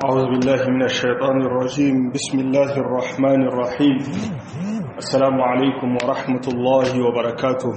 أعوذ بالله من الشيطان الرجيم بسم الله الرحمن الرحيم السلام عليكم ورحمة الله وبركاته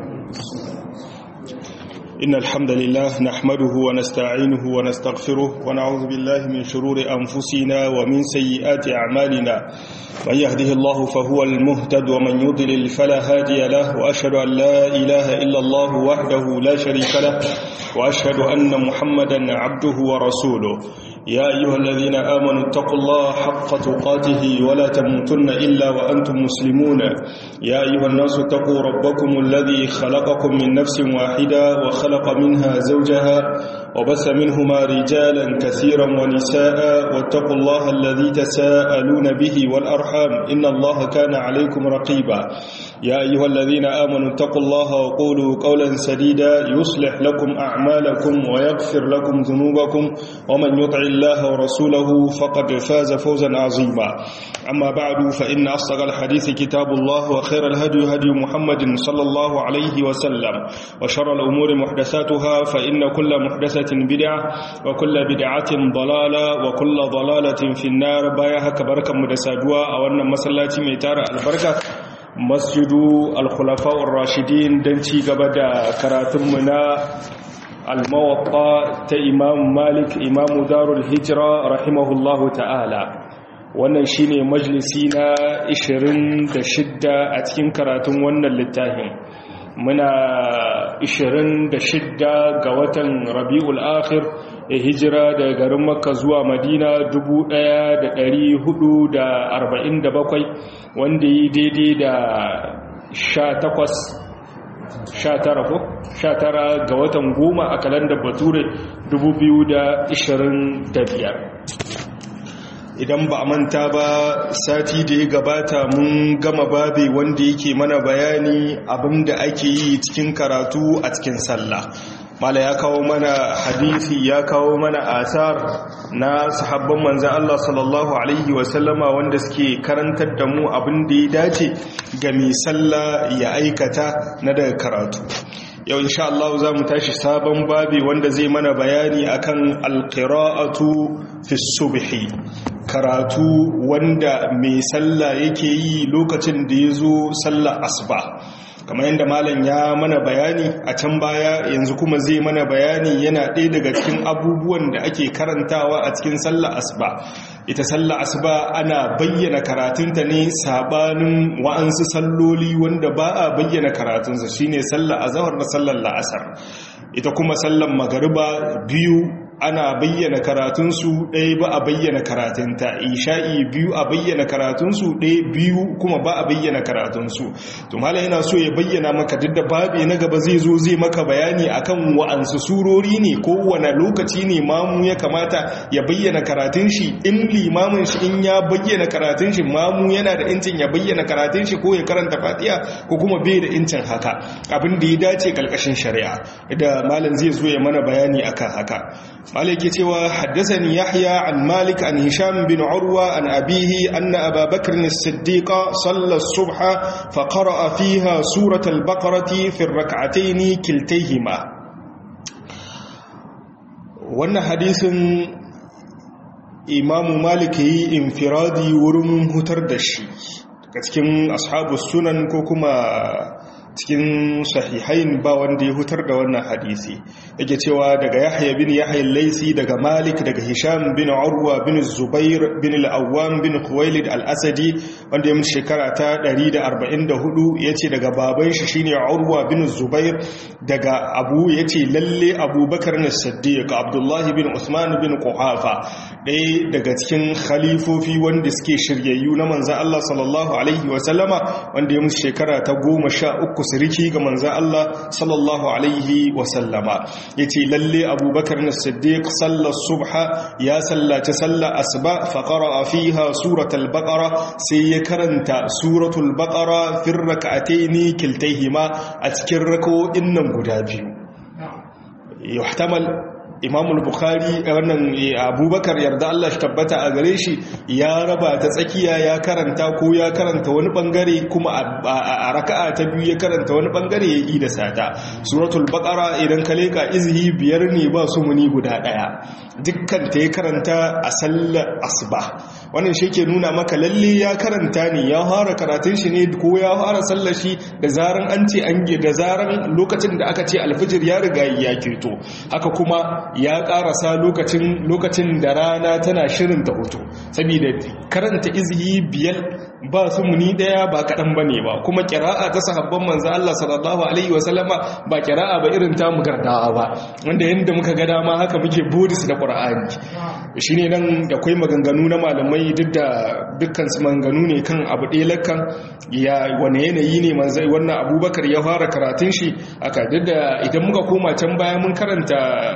إن الحمد لله نحمده ونستعينه ونستغفره ونعوذ بالله من شرور أنفسنا ومن سيئات أعمالنا من يهده الله فهو المهتد ومن يضلل فلا هادي له وأشهد أن لا إله إلا الله وحده لا شريك له وأشهد أن محمدا عبده ورسوله يا أيها الذين آمنوا اتقوا الله حق تقاته ولا تموتن إلا وأنتم مسلمون يا أيها الناس اتقوا ربكم الذي خلقكم من نفس واحدة وخلق منها زوجها وبث منهما رجالا كثيرا ونساء واتقوا الله الذي تساءلون به والأرحام إن الله كان عليكم رقيبا يا أيها الذين آمنوا اتقوا الله وقولوا قولا سديدا يصلح لكم أعمالكم ويغفر لكم ذنوبكم ومن يطع الله ورسوله فقد فاز فوزا عظيما أما بعد فإن أصدق الحديث كتاب الله وخير الهدي هدي محمد صلى الله عليه وسلم وشر الأمور محدثاتها فإن كل محدثة بدعة وكل بدعة ضلالة وكل ضلالة في النار بايها كبركة مدسادوا أو أن مسلاتي ميتار البركة masjidu al-khulafa'ur rashidin don ci gaba da karatunmu na al-mawaqqa ta imam malik imamu darul hijra rahimahullahu ta'ala wannan shine majalisi na 26 a cikin karatun wannan littafin muna 26 ga watan rabi'ul akhir ya hijira daga garin makka zuwa madina 1447 wanda yi daidai da 18 ko 19 ga watan goma a kalandar bature 2025 idan ba a manta ba sati da ya gabata mun gama babe wanda yake mana bayani abinda ake yi cikin karatu a cikin sallah mala ya kawo mana hadisi ya kawo mana asar na sahabban manzan Allah sallallahu alaihi wasallama wanda suke karantar da mu abinda ya dace ga mai sallah ya aikata na daga karatu yau insha Allah za mu tashi sabon babi wanda zai mana bayani akan alqira'atu fi subhi karatu wanda mai sallah yake yi lokacin da ya zo sallah asuba kamar yadda malam ya mana bayani a can baya yanzu kuma zai mana bayani yana ɗaya daga cikin abubuwan da ake karantawa a cikin sallah asuba ita sallah asuba ana bayyana karatunta ne sabanin wa'ansu salloli wanda ba a bayyana karatunsa shine sallah azhar da sallar la'asar ita kuma sallar magariba biyu ana bayyana karatunsu ɗaya ba a bayyana karatunta isha'i biyu a bayyana karatunsu ɗaya biyu kuma ba a bayyana karatunsu to mala yana so ya bayyana maka duk da babe na gaba zai zo zai maka bayani akan wa'ansu surori ne ko wane lokaci ne mamu ya kamata ya bayyana karatun shi in limamin shi in ya bayyana karatun shi mamu yana da incin ya bayyana karatun shi ko ya karanta fatiha ko kuma bai da incin haka abin da ya dace kalkashin shari'a da malam zai zo ya mana bayani akan haka مالك يتوى حدثني يحيى عن مالك عن هشام بن عروة عن أبيه أن أبا بكر الصديق صلى الصبح فقرأ فيها سورة البقرة في الركعتين كلتيهما وأن حديث إمام مالك انفرادي ورم هتردشي كتكين أصحاب السنن كوكما cikin sahihain ba wanda ya hutar da wannan hadisi yake cewa daga yahya bin yahya laisi daga malik daga hisham bin urwa bin zubair bin al-awwam bin khuwailid al-asadi wanda ya mutu shekara ta 144 yace daga baban shi shine urwa bin zubair daga abu yace lalle abubakar as-siddiq abdullah bin usman bin quhafa ɗaya daga cikin khalifofi wanda suke shiryayyu na manzon Allah sallallahu alaihi wa sallama wanda ya mutu shekara ta 13 uku siriki ga manzan Allah sallallahu alaihi wasallama ya ce lalle abubakar na siddiq sallar subha ya sallaci sallar asuba faƙara a fiha suratul baƙara sai ya karanta suratul baƙara firraka a taini kiltaihima a cikin rako'in nan guda biyu yuhtamal imamul bukhari wannan abubakar yarda Allah shi tabbata a gare shi ya raba ta tsakiya ya karanta ko ya karanta wani bangare kuma a raka'a ta biyu ya karanta wani bangare ya yi da sata suratul baqara idan ka leka izhi biyar ne ba su muni guda daya dukkan ta ya karanta a sallar asuba wannan shi ke nuna maka lalle ya karanta ne ya fara karatun shi ne ko ya fara sallar shi da zaran an ce an da zaran lokacin da aka ce alfijir ya riga ya keto haka kuma ya karasa lokacin lokacin da rana tana shirin ta hoto saboda karanta izhi biyar ba su muni daya ba kaɗan ba ne ba kuma kira'a ta sahabban manzo Allah sallallahu alaihi wasallama ba kira'a ba irin ta mu gardawa ba wanda yanda muka ga dama haka muke bodis da qur'ani shine nan da akwai maganganu na malamai duk da dukkan su maganganu ne kan abu ɗaya lakkan ya wane yanayi ne manzo wannan abubakar ya fara karatun shi aka duk da idan muka koma can baya mun karanta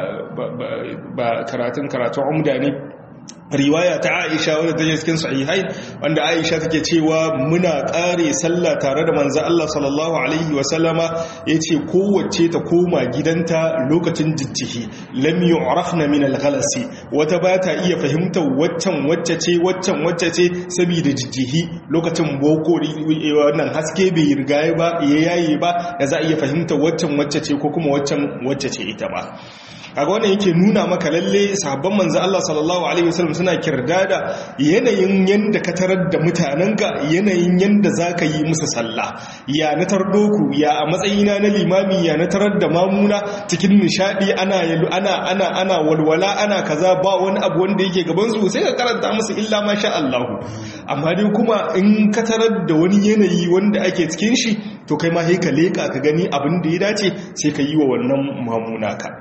ba karatun karatun umda ne riwaya ta Aisha wadda take cikin sahihai wanda Aisha take cewa muna kare sallah tare da manzo Allah sallallahu alaihi wa sallama yace kowace ta koma gidanta lokacin jijjihi lam yu'rafna min al-ghalasi wata ba ta iya fahimtar waccan wacce ce waccan wacce ce saboda jijjihi lokacin boko wannan haske bai riga ba ya yayi ba da za a iya fahimtar waccan wacce ce ko kuma waccan wacce ce ita ba kaga wannan yake nuna maka lalle sahabban manzo Allah sallallahu alaihi wasallam suna kirdada yanayin yanda ka tarar da mutanenka yanayin yanda zaka yi musu sallah ya na tardoku ya a matsayina na limami ya na tarar da mamuna cikin nishadi ana ana ana ana walwala ana kaza ba wani abu wanda yake gaban su sai ka karanta musu illa ma sha Allah amma dai kuma in ka tarar da wani yanayi wanda ake cikin shi to kai ma sai ka leka ka gani abin da ya dace sai ka yi wa wannan mamuna ka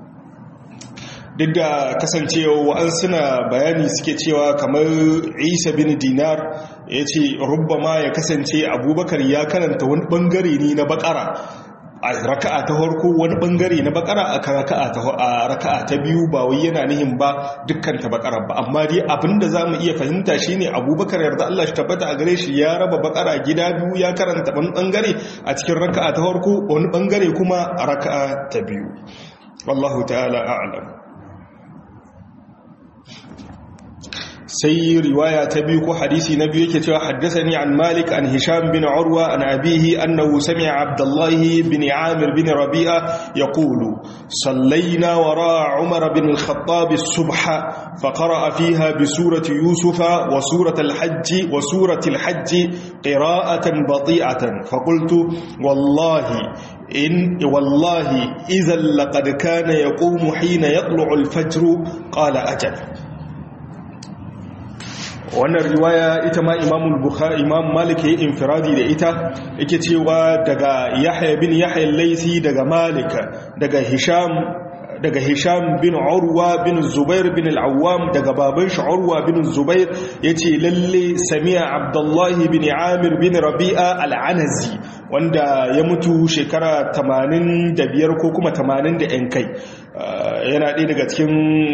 duk da kasancewa wa'an suna bayani suke cewa kamar isa bin dinar ya ce ma ya kasance abubakar ya karanta wani bangare ne na bakara a raka'a ta farko wani bangare na bakara a raka'a ta biyu ba wai yana nihin ba dukkan ta bakara ba amma dai abinda za mu iya fahimta shine abubakar yarda Allah shi tabbata a gare shi ya raba bakara gida biyu ya karanta wani bangare a cikin raka'a ta farko wani bangare kuma a raka'a ta biyu wallahu ta'ala a'lam sai riwaya ta biyu ko hadisi na biyu yake cewa haddathani an malik an hisham bin urwa an abihi annahu sami'a abdullah bin amir bin rabi'a yaqulu sallayna wara umar bin al-khattab as-subha faqara'a fiha bi surati yusuf wa surati al-hajj wa surati al-hajj qira'atan bati'atan faqultu wallahi إن والله إذا لقد كان يقوم حين يطلع الفجر قال أجل wannan riwaya ita ma imamul bukhari imam malik ya infiradi da ita yake cewa daga yahya bin yahya laisi daga malik daga hisham daga hisham bin urwa bin zubair bin al-awwam daga baban shi urwa bin zubair yace lalle sami'a abdullahi bin amir bin rabi'a al-anazi wanda ya mutu shekara 85 ko kuma 80 da yan kai yana ɗaya daga cikin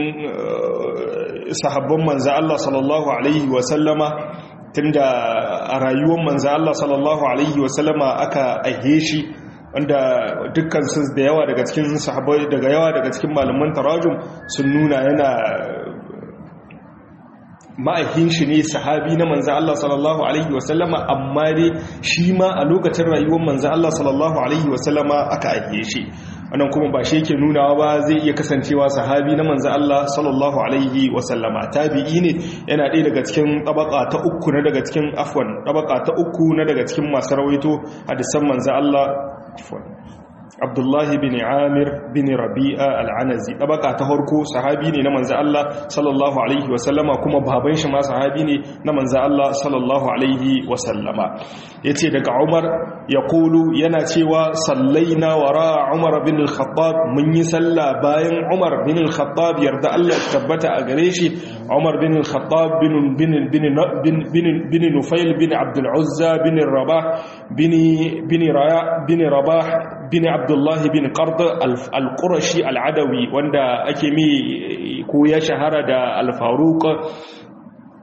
sahabban manza Allah sallallahu Alaihi wasallama tunda a rayuwar manza Allah sallallahu Alaihi wasallama aka aihe shi wanda dukkan su da yawa daga cikin sahabbai daga yawa daga cikin malaman tarajum sun nuna yana ma'aikin shi ne sahabi na manzan Allah sallallahu Alaihi wasallama amma dai shi ma a lokacin rayuwar manzan Allah sallallahu Alaihi wasallama aka aihe shi wannan kuma ba shi yake nunawa ba zai iya kasancewa sahabi na manzo Allah sallallahu alaihi wasallama tabi'i ne yana ɗaya daga cikin tabaka ta uku na daga cikin afwan tabaka ta uku na daga cikin masu rawaito hadisan manzo Allah afwan Abdullahi bin Amir bin Rabi'a al-Anazi tabaka ta farko sahabi ne na manzo Allah sallallahu alaihi wasallama kuma baban shi ma sahabi ne na manzo Allah sallallahu alaihi wasallama yace daga Umar ya kulu yana cewa sallaina wara Umar bin al-Khattab mun yi sallah bayan Umar bin al-Khattab yarda Allah tabbata a gare shi Umar bin al-Khattab bin bin bin bin bin Nufail bin Abdul Uzza bin Rabah bin bin Raya bin Rabah bin Abdullah bin Qard al-Qurashi al-Adawi wanda ake mi ko ya shahara da al-Faruq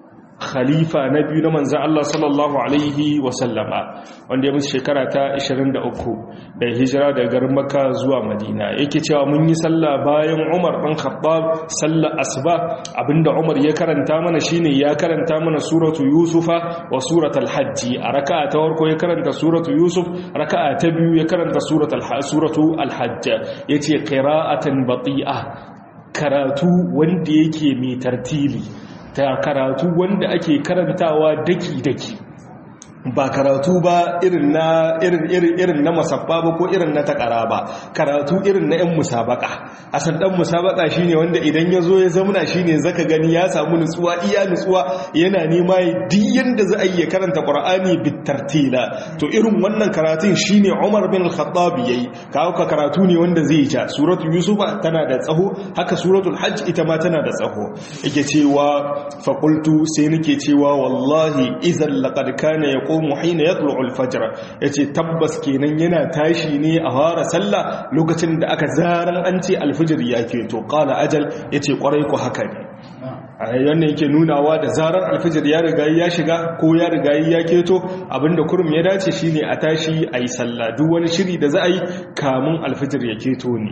khalifa na biyu na manzan Allah sallallahu alaihi wasallama wanda ya musu shekara ta 23 da hijira daga garin Makka zuwa Madina yake cewa mun yi sallah bayan Umar dan Khattab sallar asuba abinda Umar ya karanta mana shine ya karanta mana suratu Yusufa wa suratul Hajj a raka'a ta farko ya karanta suratu Yusuf raka'a ta biyu ya karanta suratul suratu Al-Hajj yace qira'atan bati'a karatu wanda yake mai tartili ta karatu wanda ake karantawa daki-daki ba karatu ba irin na irin irin irin na masabba ba ko irin na takara ba karatu irin na yan musabaka asan dan musabaka shine wanda idan ya zo ya zamana shine zaka gani ya samu nutsuwa iya nutsuwa yana nema duk yanda za a yi karanta qur'ani bitartila to irin wannan karatun shine Umar bin Al-Khattab yayi kawo ka karatu ne wanda zai ja suratu yusufa tana da tsaho haka suratul hajj ita ma tana da tsaho yake cewa faqultu sai nake cewa wallahi idan laqad kana yaqumu hina yatlu'u al-fajr yace tabbas kenan yana tashi ne a fara sallah lokacin da aka zaran an ce al-fajr ya keto qala ajal yace kwarai ko haka ne wannan yake nunawa da zarar alfijir ya riga ya shiga ko ya riga ya keto abinda kurum ya dace shine a tashi a yi sallah duk wani shiri da za a yi kamun alfijir ya keto ne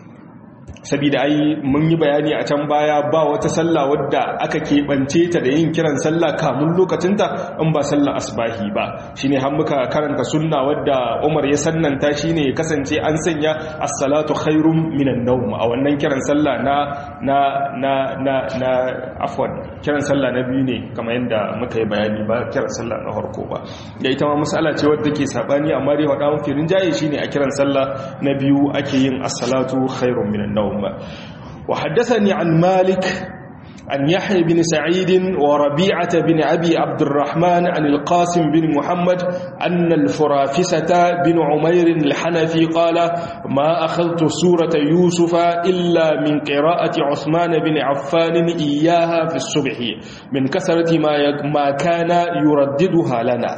sabida ai mun yi bayani a can baya ba wata sallah wadda aka keɓance ta da yin kiran sallah kamun lokacinta in ba sallah asbahi ba shine har muka karanta sunna wadda Umar ya sannanta shine ya kasance an sanya as-salatu khairum minan nawm a wannan kiran sallah na na na na na afwan kiran sallah na biyu ne kamar yadda muka yi bayani ba kiran sallah na farko ba da ita ma mas'ala ce wadda ke sabani amma dai wada mun firin jaye shine a kiran sallah na biyu ake yin as-salatu khairum minan nawm وحدثني عن مالك عن يحيى بن سعيد وربيعة بن أبي عبد الرحمن عن القاسم بن محمد أن الفرافسة بن عمير الحنفي قال ما أخذت سورة يوسف إلا من قراءة عثمان بن عفان إياها في الصبح من كثرة ما, ما كان يرددها لنا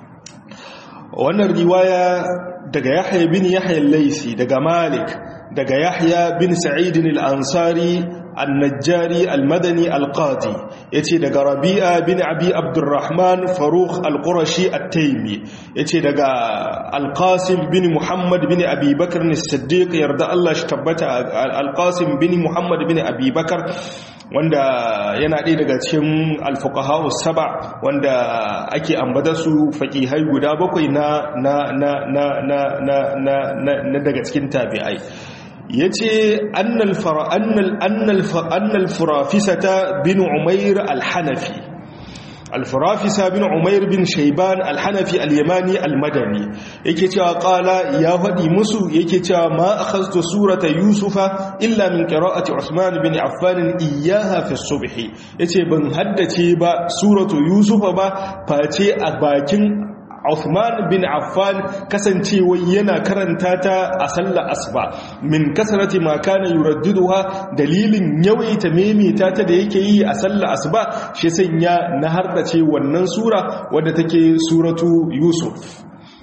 وأن الرواية دقى يحيى بن يحيى الليثي دقى مالك daga yahya bin sa'idin al'ansari annajjari almadani alqadi ya ce daga rabi'a bin abi abdurrahman faruk alƙurashi attaimi ya ce daga alƙasim bin muhammad bin abubakar ne siddiq yarda Allah shi tabbata alƙasim bin muhammad bin abubakar wanda yana ɗaya daga cikin alfuqaha saba wanda ake ambata su faƙihai guda bakwai na na na na na na daga cikin tabi'ai ya ce annal furafisata bin umair alhanafi alfurafisa bin umair bin shaiban alhanafi alyamani almadani yake cewa kala ya faɗi musu yake cewa ma akhadtu surata yusufa illa min qira'ati usman bin affan iyyaha fi subhi yace ban haddace ba suratu yusufa ba face a bakin Uthman bin Affan kasancewa yana karanta ta a sallar asuba min kasarati ma kana yuraddiduha dalilin yawaita memita ta da yake yi a sallar asuba shi sanya na hardace wannan sura wadda take suratu Yusuf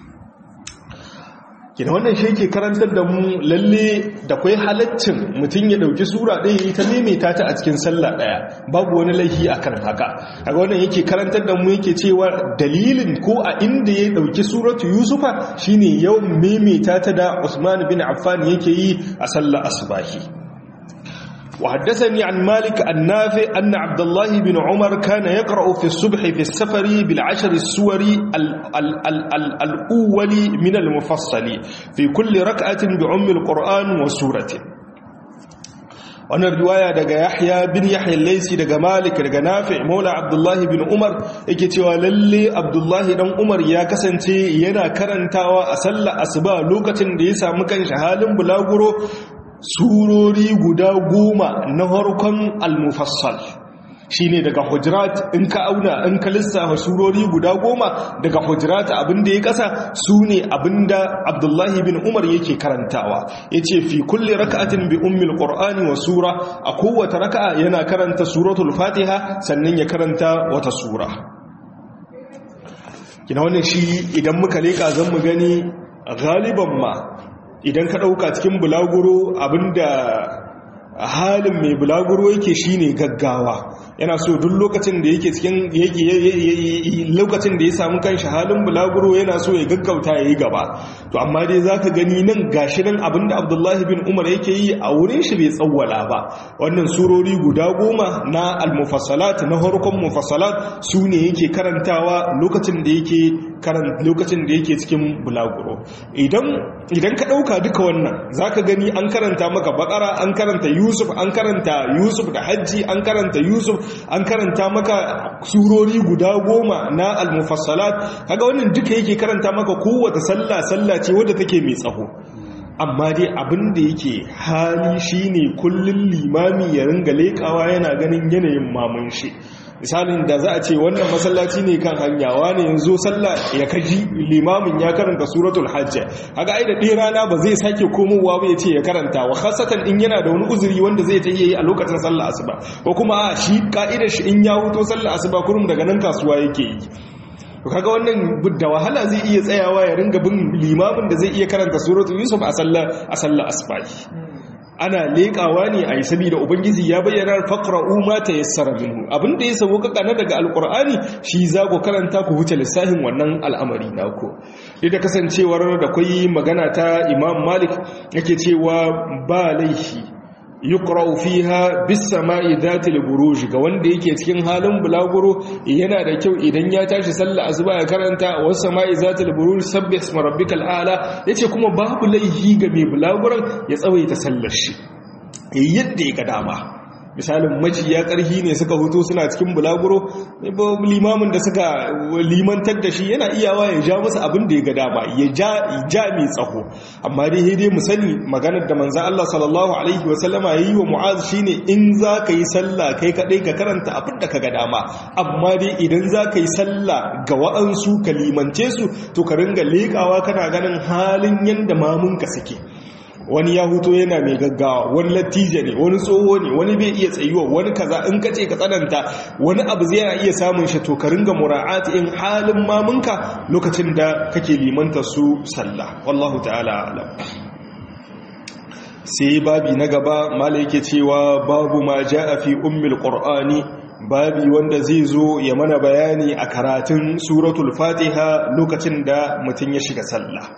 kina wannan shi yake karantar da mu lalle da kwai halaccin mutum ya dauki sura ɗaya yi ta maimaita ta a cikin sallah ɗaya babu wani laifi akan haka kaga wannan yake karantar da mu yake cewa dalilin ko a inda ya dauki suratu yusufa shine yawan maimaita ta da Usman bin Affan yake yi a sallar asbahi وحدثني عن مالك النافع أن عبد الله بن عمر كان يقرأ في الصبح في السفر بالعشر السور الأول من المفصل في كل ركعة بعم القرآن وسورة wannan riwaya daga Yahya bin Yahya al-Laysi daga Malik daga Nafi' Maula Abdullah bin Umar yake cewa lalle Abdullah dan Umar ya kasance yana karantawa a sallar asuba lokacin da ya samu kan halin bulaguro surori guda goma na harkon al-mufassal shine daga hujurat in ka auna in ka lissafa surori guda goma daga hujurat abinda ya kasa su ne abinda abdullahi bin umar yake karantawa ya ce fi kulle raka'atin bi ummil qur'ani wa sura a kowace raka'a yana karanta suratul fatiha sannan ya karanta wata sura kina wannan shi idan muka leka zan mu gani galiban ma idan ka ɗauka cikin bulaguro abinda halin mai bulaguro yake shine gaggawa yana so duk lokacin da yake cikin lokacin da ya samu kanshi halin bulaguro yana so ya gaggauta ya yi gaba to amma dai za ka gani nan gashi nan abinda abdullahi bin umar yake yi a wurin shi bai tsawwala ba wannan surori guda goma na almufassalat na harkon mufassalat su ne yake karantawa lokacin da yake lokacin da yake cikin bulaguro idan idan ka ɗauka duka wannan za ka gani an karanta maka bakara an karanta yusuf an karanta yusuf da hajji an karanta yusuf an karanta maka surori guda goma na almufassalat kaga wannan duka yake karanta maka kowace sallah sallah ce wadda take mai tsaho amma dai abin da yake hali shine kullun limami ya ringa lekawa yana ganin yanayin mamun shi misalin da za a ce wannan masallaci ne kan hanyawa ne yanzu sallah ya kaji limamin ya karanta suratul hajj haka ai da ɗaya rana ba zai sake komowa ba ya ce ya karanta wa khasatan in yana da wani uzuri wanda zai ta yi a lokacin sallah asuba ko kuma a shi ka'idar shi in ya huto sallah asuba kurum daga nan kasuwa yake yi kaga wannan da wahala zai iya tsayawa ya ringa bin limamin da zai iya karanta suratul yusuf a sallah a sallah asuba ana leƙawa ne a yi saboda ubangiji ya bayyana faqra'u ma tayassara minhu abinda ya sabo kaka na daga alqur'ani shi za ku karanta ku huce lissafin wannan al'amari naku da kasancewar da kwai magana ta imam malik yake cewa ba laifi yuqra'u fiha bis sama'i dhatil buruj ga wanda yake cikin halin bulaguro yana da kyau idan ya tashi sallah asuba ya karanta was sama'i dhatil buruj sabbih isma rabbikal a'la yace kuma babu laihi ga mai bulaguron ya tsawaita sallar shi yadda ya ga dama misalin maciya ƙarhi ne suka hutu suna cikin bulaguro limamin da suka limantar da shi yana iyawa ya ja musu abin da ya ga dama ya ja mai tsaho amma dai dai mu sani maganar da manzan Allah sallallahu alaihi wasallama ya yi wa mu'az shine in za ka yi sallah kai kaɗai ka karanta abin da ka ga dama amma dai idan za ka yi sallah ga wa'ansu ka limance su to ka ringa leƙawa kana ganin halin yadda mamunka suke wani ya huto yana mai gaggawa wani latija ne wani tsoho ne wani bai iya tsayuwa wani kaza in ka ce ka tsananta wani abu zai iya samun shi to ka ringa mura'ati in halin mamunka lokacin da kake limanta su sallah wallahu ta'ala alam sai babi na gaba mala yake cewa babu ma ja'a fi ummil qur'ani babi wanda zai zo ya mana bayani a karatun suratul fatiha lokacin da mutum ya shiga sallah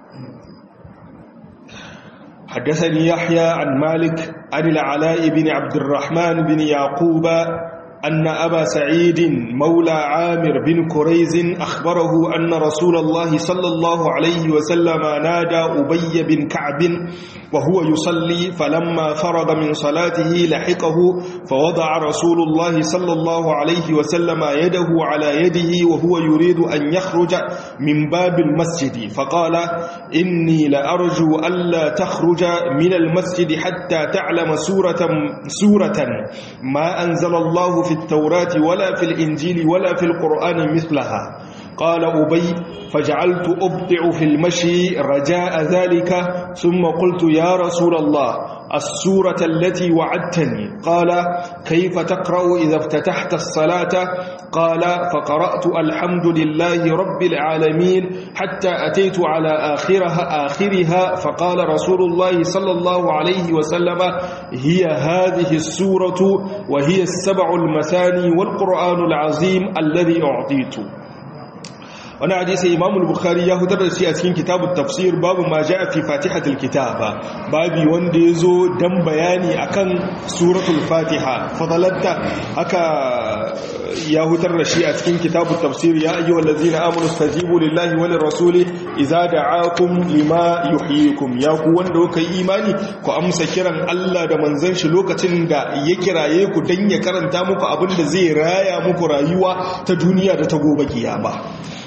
حدثني يحيى عن مالك عن العلاء بن عبد الرحمن بن يعقوب أن أبا سعيد مولى عامر بن كريز أخبره أن رسول الله صلى الله عليه وسلم نادى أبي بن كعب وهو يصلي فلما فرغ من صلاته لحقه فوضع رسول الله صلى الله عليه وسلم يده على يده وهو يريد أن يخرج من باب المسجد فقال إني لأرجو ألا تخرج من المسجد حتى تعلم سورة, سورة ما أنزل الله في التوراة ولا في الإنجيل ولا في القرآن مثلها قال أبي فجعلت أبطع في المشي رجاء ذلك ثم قلت يا رسول الله السورة التي وعدتني قال كيف تقرأ إذا افتتحت الصلاة قال فقرأت الحمد لله رب العالمين حتى أتيت على آخرها, آخرها فقال رسول الله صلى الله عليه وسلم هي هذه السورة وهي السبع المثاني والقرآن العظيم الذي أعطيت wani hadisi imamul bukhari ya fitar da shi a cikin kitabun tafsir babu ma ja'a fi fatihatul kitaba babi wanda ya zo dan bayani akan suratul fatiha fadalatta haka ya fitar da shi a cikin kitabun tafsir ya ayyuhal ladzina amanu stajibu lillahi walir rasuli idza da'akum lima yuhyikum ya ku wanda kuka yi imani ku amsa kiran Allah da manzon shi lokacin da ya kiraye ku dan ya karanta muku abin da zai raya muku rayuwa ta duniya da ta gobe kiyama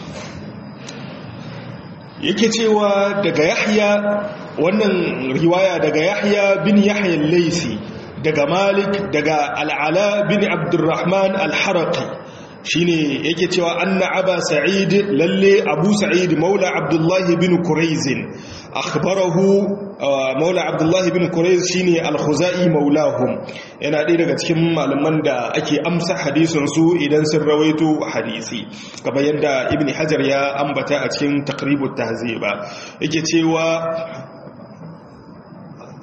yake cewa daga yahya wannan riwaya daga yahya bin yahya laisi daga malik daga al'ala bin abdurrahman al-haraqi shine yake cewa anna aba sa'id lalle abu sa'id maula abdullahi bin quraizin akhbarahu maula abdullahi bin quraiz shine al-khuzai maulahum yana ɗaya daga cikin malaman da ake amsa hadisin su idan sun rawaito hadisi kamar yadda ibn hajar ya ambata a cikin taqribut tahziba yake cewa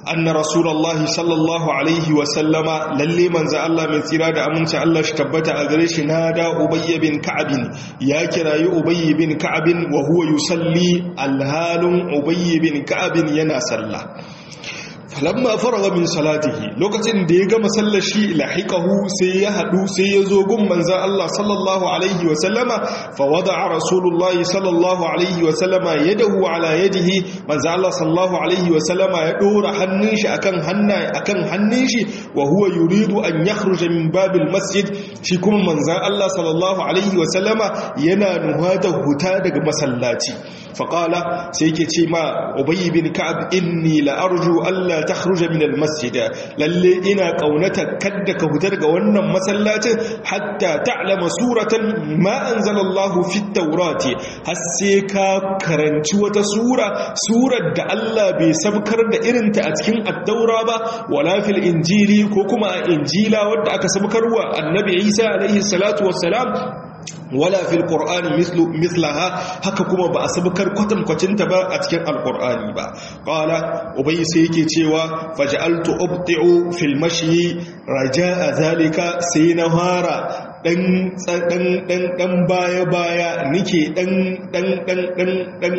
anna rasulullahi sallallahu alaihi wa sallama lalle manzo Allah mai tsira da aminci Allah shi tabbata a gare shi nada ubayy bin ka'ab ya kirayi ubayy bin ka'ab wa huwa yusalli alhalun ubayy bin ka'ab yana sallah falamma faraga min salatihi lokacin da ya gama sallar shi lahiqahu sai ya hadu sai ya zo gun manzon Allah sallallahu alaihi wa sallama fa wada'a rasulullahi sallallahu alaihi wa sallama yadahu ala yadihi manzon Allah sallallahu alaihi wa sallama ya dora hannun shi akan hannaye akan hannun shi wa huwa yuridu an yakhruja min babil masjid shi kuma manzon Allah sallallahu alaihi wa sallama yana nuhata huta daga masallaci faqala sai yake ce ma ubayy bin ka'ab inni la arju alla takhruja min almasjid lalle ina kaunata kadda ka hutar ga wannan masallacin hatta ta'lama suratan ma anzala Allah fi at-taurati har sai ka karanci wata sura surar da Allah bai sabkar da irinta a cikin at-taura ba wala fil injili ko kuma a injila wadda aka sabkarwa annabi Isa alaihi salatu wassalam wala fil qur'ani mislu mislaha haka kuma ba a sabukar kwatankwacinta ba a cikin alqur'ani ba qala ubay sai yake cewa faj'altu ubti'u fil mashi raja'a zalika sai na fara dan dan dan dan baya baya nike dan dan dan dan dan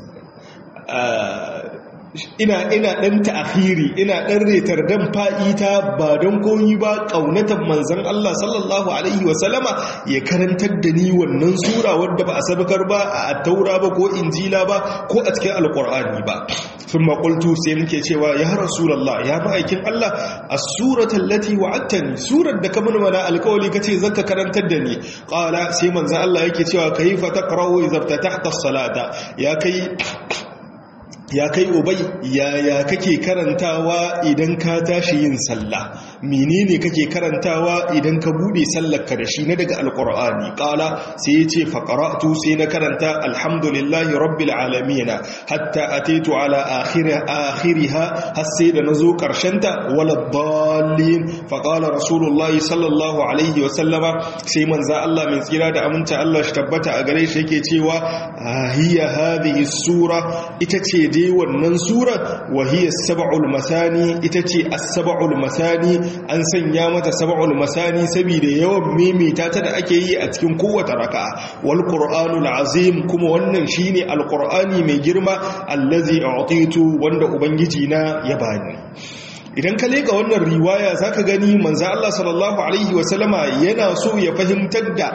ina ina dan ta'khiri ina dan retar dan fa'ita ba don koyi ba kaunatan manzon Allah sallallahu alaihi wa sallama ya karantar da ni wannan sura wadda ba a sabakar ba a taura ba ko injila ba ko a cikin alqur'ani ba thumma qultu sai nake cewa ya rasulullah ya ma'aikin Allah as-surata allati wa'adtani surar da ka mun mana alkawali kace zaka karantar da ni qala sai manzon Allah yake cewa kayfa taqra'u idza fatahta as-salata ya kai ya kai ubai yaya kake karantawa idan ka tashi yin sallah menene kake karantawa idan ka bude sallarka da shi na daga alqur'ani qala sai yace fa qara'tu sai na karanta alhamdulillahi rabbil alamin hatta ataitu ala akhirha akhiriha har sai da nazo karshen ta wala dallin fa qala rasulullahi sallallahu alaihi wa sallama sai manzo Allah mai tsira da aminta Allah shi tabbata a gare shi yake cewa hiya hadhihi sura ita ce dai wannan sura wahiyar saba'ul masani ita ce as-saba'ul masani an sanya mata saba'ul masani saboda yawan mimita ta da ake yi a cikin kowace raka wal qur'anul azim kuma wannan shine alqur'ani mai girma allazi a'titu wanda ubangiji na ya bani idan ka leka wannan riwaya zaka gani manzo Allah sallallahu alaihi wasallama yana so ya fahimtar da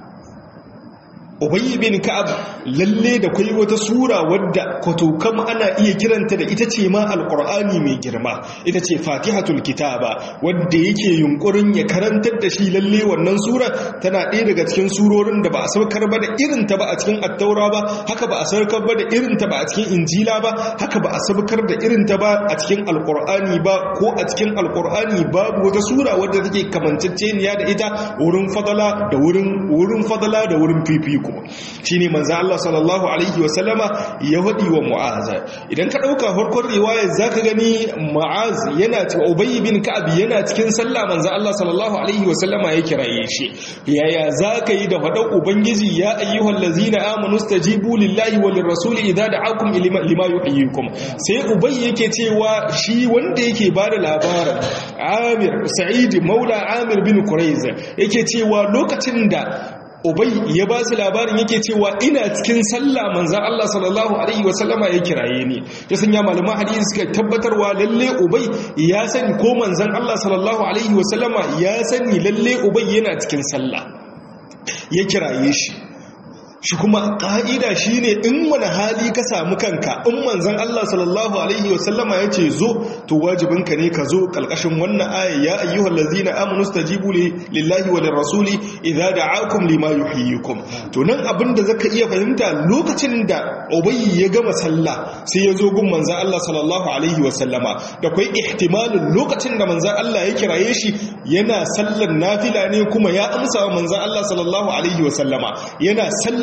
Ubayy bin Ka'ab lalle da kai wata sura wadda kwatokam ana iya kiranta da ita ce ma alqur'ani mai girma ita ce Fatihatul Kitaba wadda yake yunkurin ya karantar da shi lalle wannan sura tana ɗaya daga cikin surorin da ba a saukar ba da irin ta ba a cikin Attaura ba haka ba a saukar ba da irin ta ba a cikin Injila ba haka ba a saukar da irin ta ba a cikin alqur'ani ba ko a cikin alqur'ani babu wata sura wadda take kamanceceniya da ita wurin fadala da wurin wurin fadala da wurin fifiko shi ne manzan Allah sallallahu Alaihi wasallama ya waɗi wa mu'az idan ka ɗauka farkon riwayar za ka gani mu'az yana cewa ubayi bin ka'ab yana cikin sallah manzan Allah sallallahu Alaihi wasallama ya kiraye shi yaya za ka yi da faɗan ubangiji ya ayyuhan lazina amanu stajibu lillahi wa lirrasuli idza da'akum lima yuhyikum sai ubayi yake cewa shi wanda yake bada labarin Amir Sa'id Maula Amir bin Quraiz yake cewa lokacin da Ubai ya ba su labarin yake cewa ina cikin sallah manzan Allah sallallahu Alaihi wasallama ya kiraye ni ya sanya malaman hadisi suka tabbatarwa lalle Ubai ya sani ko manzan Allah sallallahu Alaihi wasallama ya sani lalle Ubai yana cikin sallah ya kiraye shi shi kuma ƙa'ida shi ne in wani hali ka samu kanka in manzan Allah sallallahu Alaihi wasallama ya ce zo to wajibinka ne ka zo ƙalƙashin wannan aya ya ayyuhal lazina amanu stajibu lillahi wa lirrasuli idza da'akum lima yuhyikum to nan abin da zaka iya fahimta lokacin da ubayyi ya gama sallah sai ya zo gun manzan Allah sallallahu Alaihi wasallama da kai ihtimalin lokacin da manzan Allah ya kiraye shi yana sallan nafila ne kuma ya amsa wa manzan Allah sallallahu Alaihi wasallama yana sallan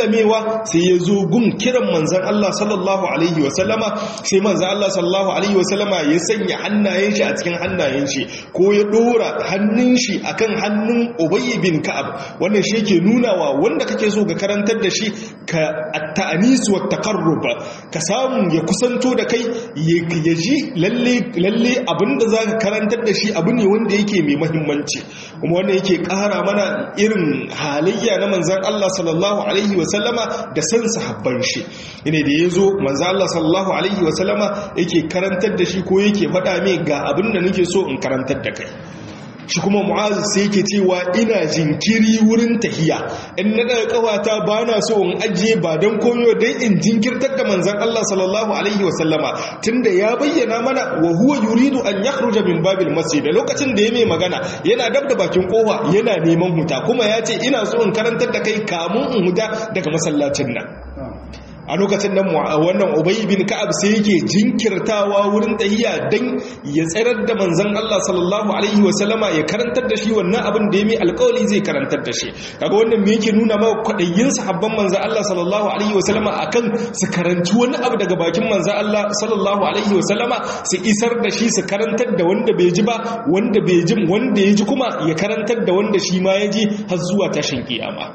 sallamewa sai ya zo gun kiran manzan Allah sallallahu alaihi wasallama sai manzan Allah sallallahu alaihi wasallama ya sanya hannayen shi a cikin hannayen shi ko ya dora hannun shi akan hannun Ubay bin Ka'ab wannan shi yake nunawa wanda kake so ga karantar da shi ka at-ta'nis wa taqarrub ka samu ya kusanto da kai ya ji lalle lalle abinda zaka karantar da shi abu ne wanda yake mai muhimmanci kuma wannan yake ƙara mana irin halayya na manzan Allah sallallahu alaihi wasallama da san sahabban shi ne da yazo manzan Allah sallallahu alaihi wasallama yake karantar da shi ko yake faɗa mai ga abin da nake so in karantar da kai shi kuma mu'azu sai yake cewa ina jinkiri wurin tahiya in na daga kawata ba na so in ajiye ba don koyo don in jinkirtar da manzan Allah sallallahu alaihi wasallama tunda ya bayyana mana wa huwa yuridu an yakhruja min babil masjid da lokacin da ya mai magana yana dab da bakin kofa yana neman huta kuma ya ce ina so in karantar da kai kamun in huta daga masallacin nan a lokacin nan wannan Ubay bin Ka'ab sai yake jinkirtawa wurin tahiya dan ya tsarar da manzon Allah sallallahu alaihi wa sallama ya karantar da shi wannan abin da ya mai alƙawari zai karantar da shi kaga wannan me yake nuna maka kwadayin sahabban manzon Allah sallallahu alaihi wa sallama akan su karanci wani abu daga bakin manzon Allah sallallahu alaihi wa sallama su isar da shi su karantar da wanda bai ji ba wanda bai ji wanda ya ji kuma ya karantar da wanda shi ma ya ji har zuwa tashin kiyama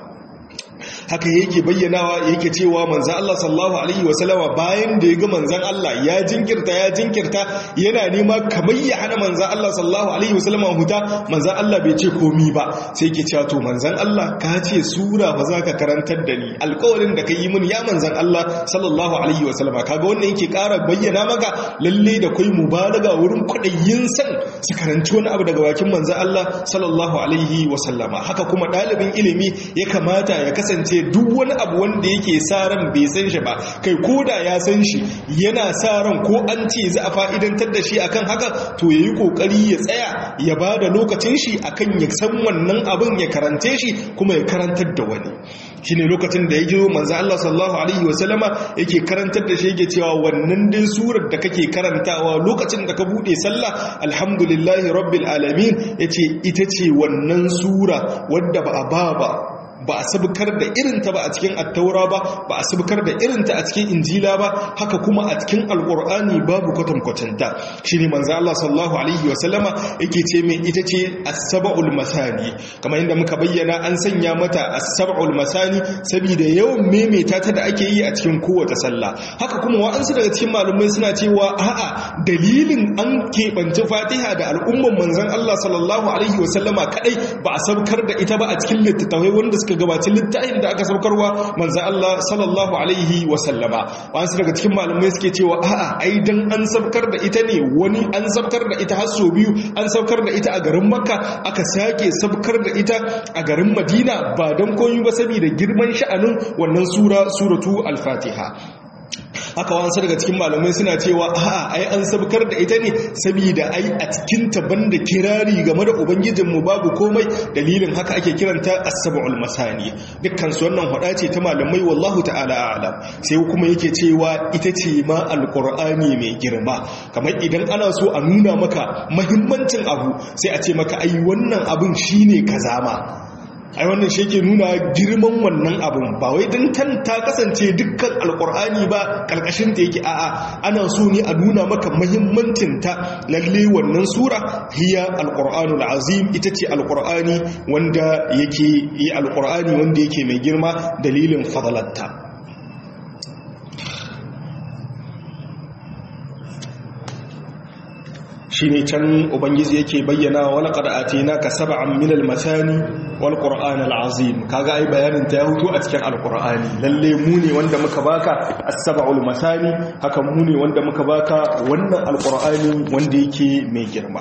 haka yake bayyanawa yake cewa manzan Allah sallallahu alaihi wasallama bayan da ya ga manzan Allah ya jinkirta ya jinkirta yana nema kamar ya hana manzan Allah sallallahu alaihi wasallama huta manzan Allah bai ce komi ba sai yake cewa to manzan Allah ka ce sura ba za ka karantar da ni alƙawarin da ka yi mini ya manzan Allah sallallahu alaihi wasallama kaga wannan yake ƙara bayyana maka lalle da kai mubalaga wurin kwaɗayin san su karanci wani abu daga bakin manzan Allah sallallahu alaihi wasallama haka kuma ɗalibin ilimi ya kamata ya kasance duk wani abu wanda yake sa ran bai san shi ba kai koda ya san shi yana sa ran ko an ce za a fa'idantar da shi akan haka to yayi kokari ya tsaya ya bada lokacin shi akan ya san wannan abin ya karance shi kuma ya karantar da wani shine lokacin da yake manzo Allah sallallahu alaihi wasallama yake karantar da shi yake cewa wannan dai surar da kake karantawa lokacin da ka bude sallah alhamdulillahi rabbil alamin yace ita ce wannan sura wadda ba a ba ba ba a sabukar da irinta ba a cikin attaura ba ba a sabukar da irinta a cikin injila ba haka kuma a cikin alkur'ani babu kwatankwacanta shi ne manzo Allah sallallahu alaihi wa sallama yake ce mai ita ce as-sab'ul masani kamar inda muka bayyana an sanya mata as-sab'ul masani saboda yawan maimaita ta da ake yi a cikin kowace sallah haka kuma wa'ansu daga cikin malumai suna cewa a'a dalilin an keɓance fatiha da al'umman manzon Allah sallallahu alaihi wa sallama kadai ba a sabkar da ita ba a cikin littattafai wanda suka gabaci littafin da aka saukarwa manzo Allah sallallahu alaihi wa sallama wasu daga cikin malamai suke cewa a'a ai dan an saukar da ita ne wani an saukar da ita har so biyu an saukar da ita a garin Makka aka sake saukar da ita a garin Madina ba dan koyi ba saboda girman sha'anin wannan sura suratu al-Fatiha haka wasu daga cikin malamai suna cewa a'a ai an sabkar da ita ne saboda ai a cikin ta banda kirari game da ubangijinmu babu komai dalilin haka ake kiranta as-sab'ul masani dukkan su wannan hada ce ta malamai wallahu ta'ala a'lam sai kuma yake cewa ita ce ma alqur'ani mai girma kamar idan ana so a nuna maka muhimmancin abu sai a ce maka ai wannan abun shine kaza ma ai wannan shi ke nuna girman wannan abin ba wai don tan ta kasance dukkan alkur'ani ba karkashin ta yake a'a ana so ne a nuna maka mahimmancin ta lalle wannan sura hiya alkur'anul azim ita ce alkur'ani wanda yake yi alkur'ani wanda yake mai girma dalilin fadalatta shi ne can ubangiji yake bayyana wala ƙar'ati na ka saba'an minal matani wal ƙur'an al'azim kaga ai bayanin ta ya hutu a cikin alƙur'ani lalle mu ne wanda muka baka as-sab'ul matani haka mu ne wanda muka baka wannan alƙur'ani wanda yake mai girma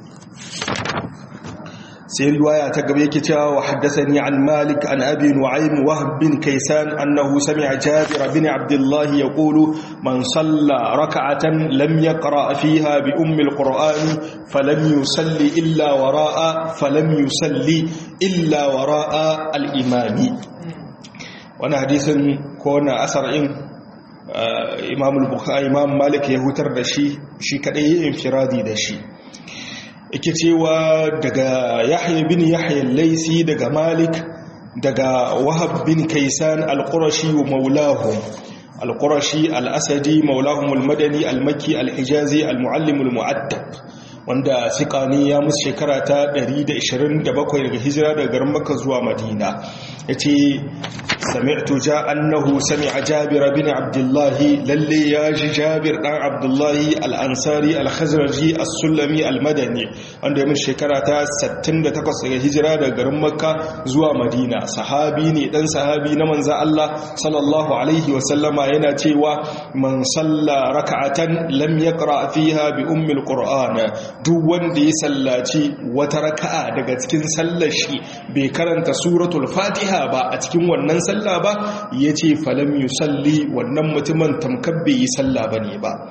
sai riwaya ta gaba yake cewa wa haddathani an malik an abi nu'aym wahb bin kaysan annahu sami'a jabir bin abdullah yaqulu man salla rak'atan lam yaqra fiha bi ummi alquran falam yusalli illa wara'a falam yusalli illa wara'a al-imami wannan hadisin ko na asar'in imam al-bukhari imam malik ya hutar da shi shi kadai yin infiradi da shi ike cewa daga yahya bin yahya laisi daga malik daga wahab bin kaisan al-qurashi wa maulahum al-qurashi al-asadi maulahum al-madani al-makki al-hijazi al-muallim al-mu'addab wanda sikani ya musu shekara ta 127 daga hijira daga garin makka zuwa madina yace sami'tu ja annahu sami'a jabir bin abdullah lalle ya ji jabir dan abdullah al-ansari al-khazraji as-sulami al-madani wanda ya musu shekara ta 68 daga hijira daga garin makka zuwa madina sahabi ne dan sahabi na manzo Allah sallallahu alaihi wa sallama yana cewa man salla raka'atan lam yaqra fiha bi ummi al-qur'an duk wanda ya sallaci wata raka'a daga cikin sallar shi bai karanta suratul fatiha ba a cikin wannan sallah ba ya ce falam yusalli wannan mutumin tamkar bai yi sallah ba ne ba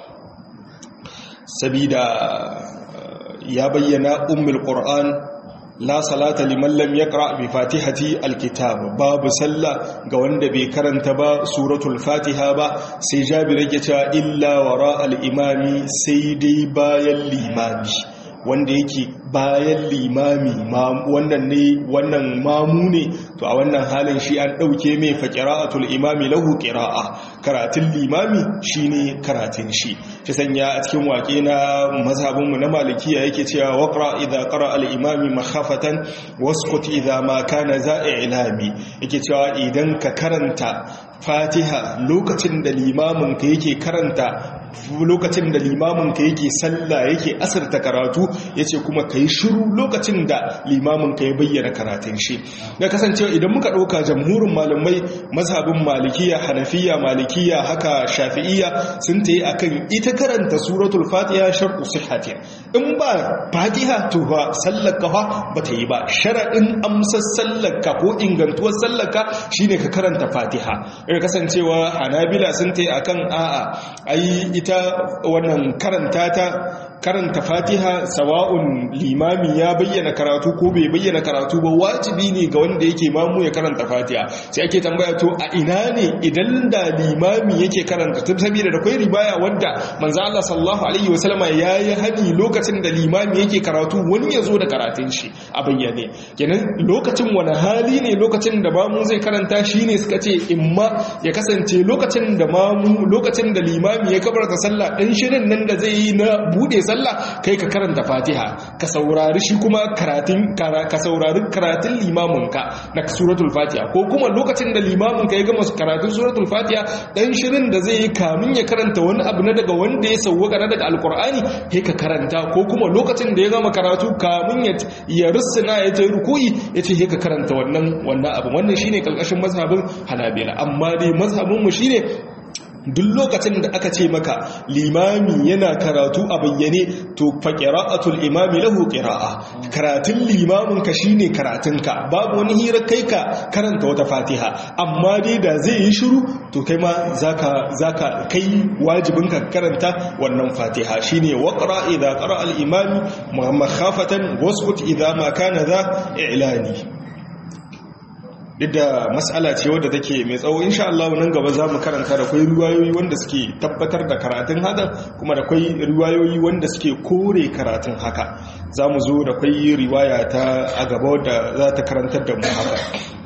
sabida ya bayyana ummul qur'an la salata liman lam yaqra bi fatihati alkitab babu sallah ga wanda bai karanta ba suratul fatiha ba sai jabir yake cewa illa wara al-imami sai dai bayan limami wanda yake bayan limami wannan ne wannan mamu ne to a wannan halin shi an dauke mai fa qira'atul imami lahu qira'a karatun limami shine karatun shi shi sanya a cikin wake na mazhabin mu na malikiya yake cewa waqra idza qara al imami makhafatan waskut idza ma kana za'ilami yake cewa idan ka karanta fatiha lokacin da limamin ka yake karanta lokacin da limamin ka yake sallah yake asirta karatu yace kuma kai shiru lokacin da limamin ka ya bayyana karatun shi da kasancewa idan muka dauka jamhurin malamai mazhabin malikiya hanafiya malikiya haka shafi'iyya sun tayi akan ita karanta suratul fatiha shartu sihhati in ba fatiha to ba sallaka fa bata yi ba sharadin amsar sallaka ko ingantuwar sallaka shine ka karanta fatiha ya kasancewa hanabila sun tayi akan a'a ai ita wannan karanta ta karanta fatiha sawa'un limami ya bayyana karatu ko bai bayyana karatu ba wajibi ne ga wanda yake mamu ya karanta fatiha sai ake tambaya to a ina ne idan da limami yake karanta tun saboda da kai ribaya wanda manzo Allah sallallahu alaihi wasallama yayi hani lokacin da limami yake karatu wani ya zo da karatun shi a bayyane kenan lokacin wani hali ne lokacin da mamu zai karanta shine suka ce imma ya kasance lokacin da mamu lokacin da limami ya kabarta sallah dan shirin nan da zai yi na bude sallah kai ka karanta fatiha ka saurari shi kuma karatun ka saurari karatun limaminka na suratul fatiha ko kuma lokacin da limaminka ya gama karatun suratul fatiha dan shirin da zai yi kamin ya karanta wani abu na daga wanda ya sauwaka na daga alkur'ani kai ka karanta ko kuma lokacin da ya gama karatu kamin ya ya rusuna ya ta ruku'i ya ce ka karanta wannan wannan abu wannan shine kalkashin mazhabin hanabila amma dai mazhabin mu shine duk lokacin da aka ce maka limami yana karatu a bayyane to fa qira'atul imami lahu qira'a karatun limamin ka shine karatun ka babu wani hira kai ka karanta wata fatiha amma dai da zai yi shiru to kai ma zaka zaka kai wajibin ka karanta wannan fatiha shine waqra idza qara al imami makhafatan wasqut idza ma kana za i'lani duk da matsala ce wadda take mai tsawo insha Allah nan gaba za mu karanta da kwai riwayoyi wanda suke tabbatar da karatun haka kuma da kwai riwayoyi wanda suke kore karatun haka za mu zo da kwai riwaya ta a gaba wadda za ta karantar da mu haka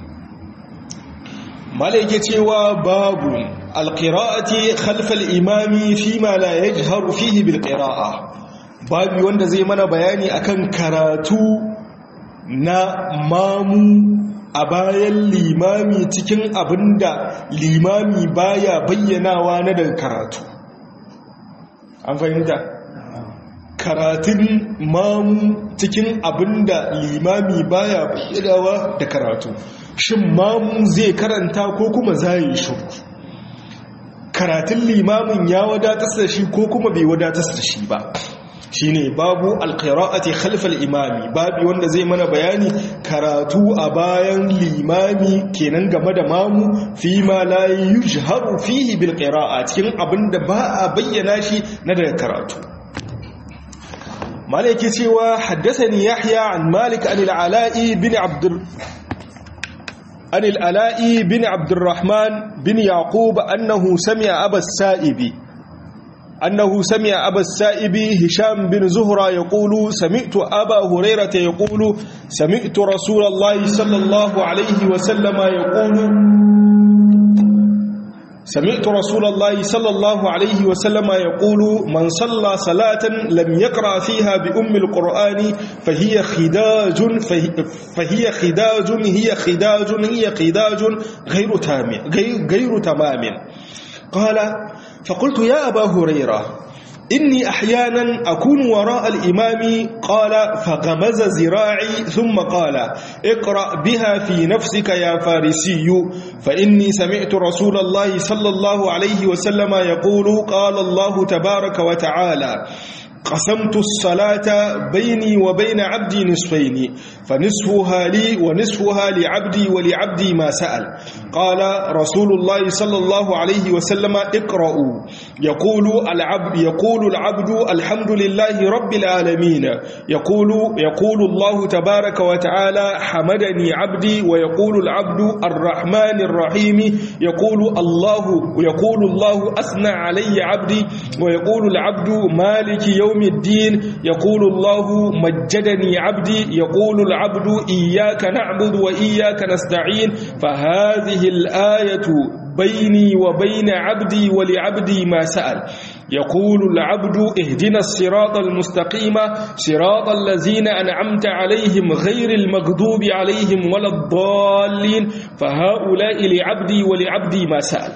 mala yake cewa babu alqira'ati khalfal imami fima la yajharu fihi bil qira'a babu wanda zai mana bayani akan karatu na mamu a bayan limami cikin abinda limami baya bayyanawa na daga karatu an fahimta karatun mamu cikin abinda limami baya bayyanawa da karatu shin mamu zai karanta ko kuma zai shuru karatun limamin ya wadatar da shi ko kuma bai wadatar da shi ba shine babu alqira'ati khalf al-imami babu wanda zai mana bayani karatu a bayan limami kenan game da mamu fi ma la yujharu fihi bil qira'a cikin abinda ba a bayyana shi na daga karatu malaki cewa haddathani yahya an malik an al-ala'i bin abd an al-ala'i bin abd الرحمن bin yaqub annahu sami'a abas sa'ibi أنه سمع أبا السائب هشام بن زهرة يقول سمعت أبا هريرة يقول سمعت رسول الله صلى الله عليه وسلم يقول سمعت رسول الله صلى الله عليه وسلم يقول من صلى صلاة لم يقرأ فيها بأم القرآن فهي خداج فهي خداج هي خداج هي خداج غير تام غير, غير تمام قال فقلت يا أبا هريرة إني أحيانا أكون وراء الإمام قال فغمز زراعي ثم قال اقرأ بها في نفسك يا فارسي فإني سمعت رسول الله صلى الله عليه وسلم يقول قال الله تبارك وتعالى قسمت الصلاة بيني وبين عبدي نصفين فنصفها لي ونصفها لعبدي ولعبدي ما سأل قال رسول الله صلى الله عليه وسلم اقرأوا يقول العبد يقول العبد الحمد لله رب العالمين يقول يقول الله تبارك وتعالى حمدني عبدي ويقول العبد الرحمن الرحيم يقول الله يقول الله أثنى علي عبدي ويقول العبد مالك يوم يوم الدين يقول الله مجدني عبدي يقول العبد إياك نعبد وإياك نستعين فهذه الآية بيني وبين عبدي ولعبدي ما سأل يقول العبد اهدنا الصراط المستقيم صراط الذين أنعمت عليهم غير المغضوب عليهم ولا الضالين فهؤلاء لعبدي ولعبدي ما سأل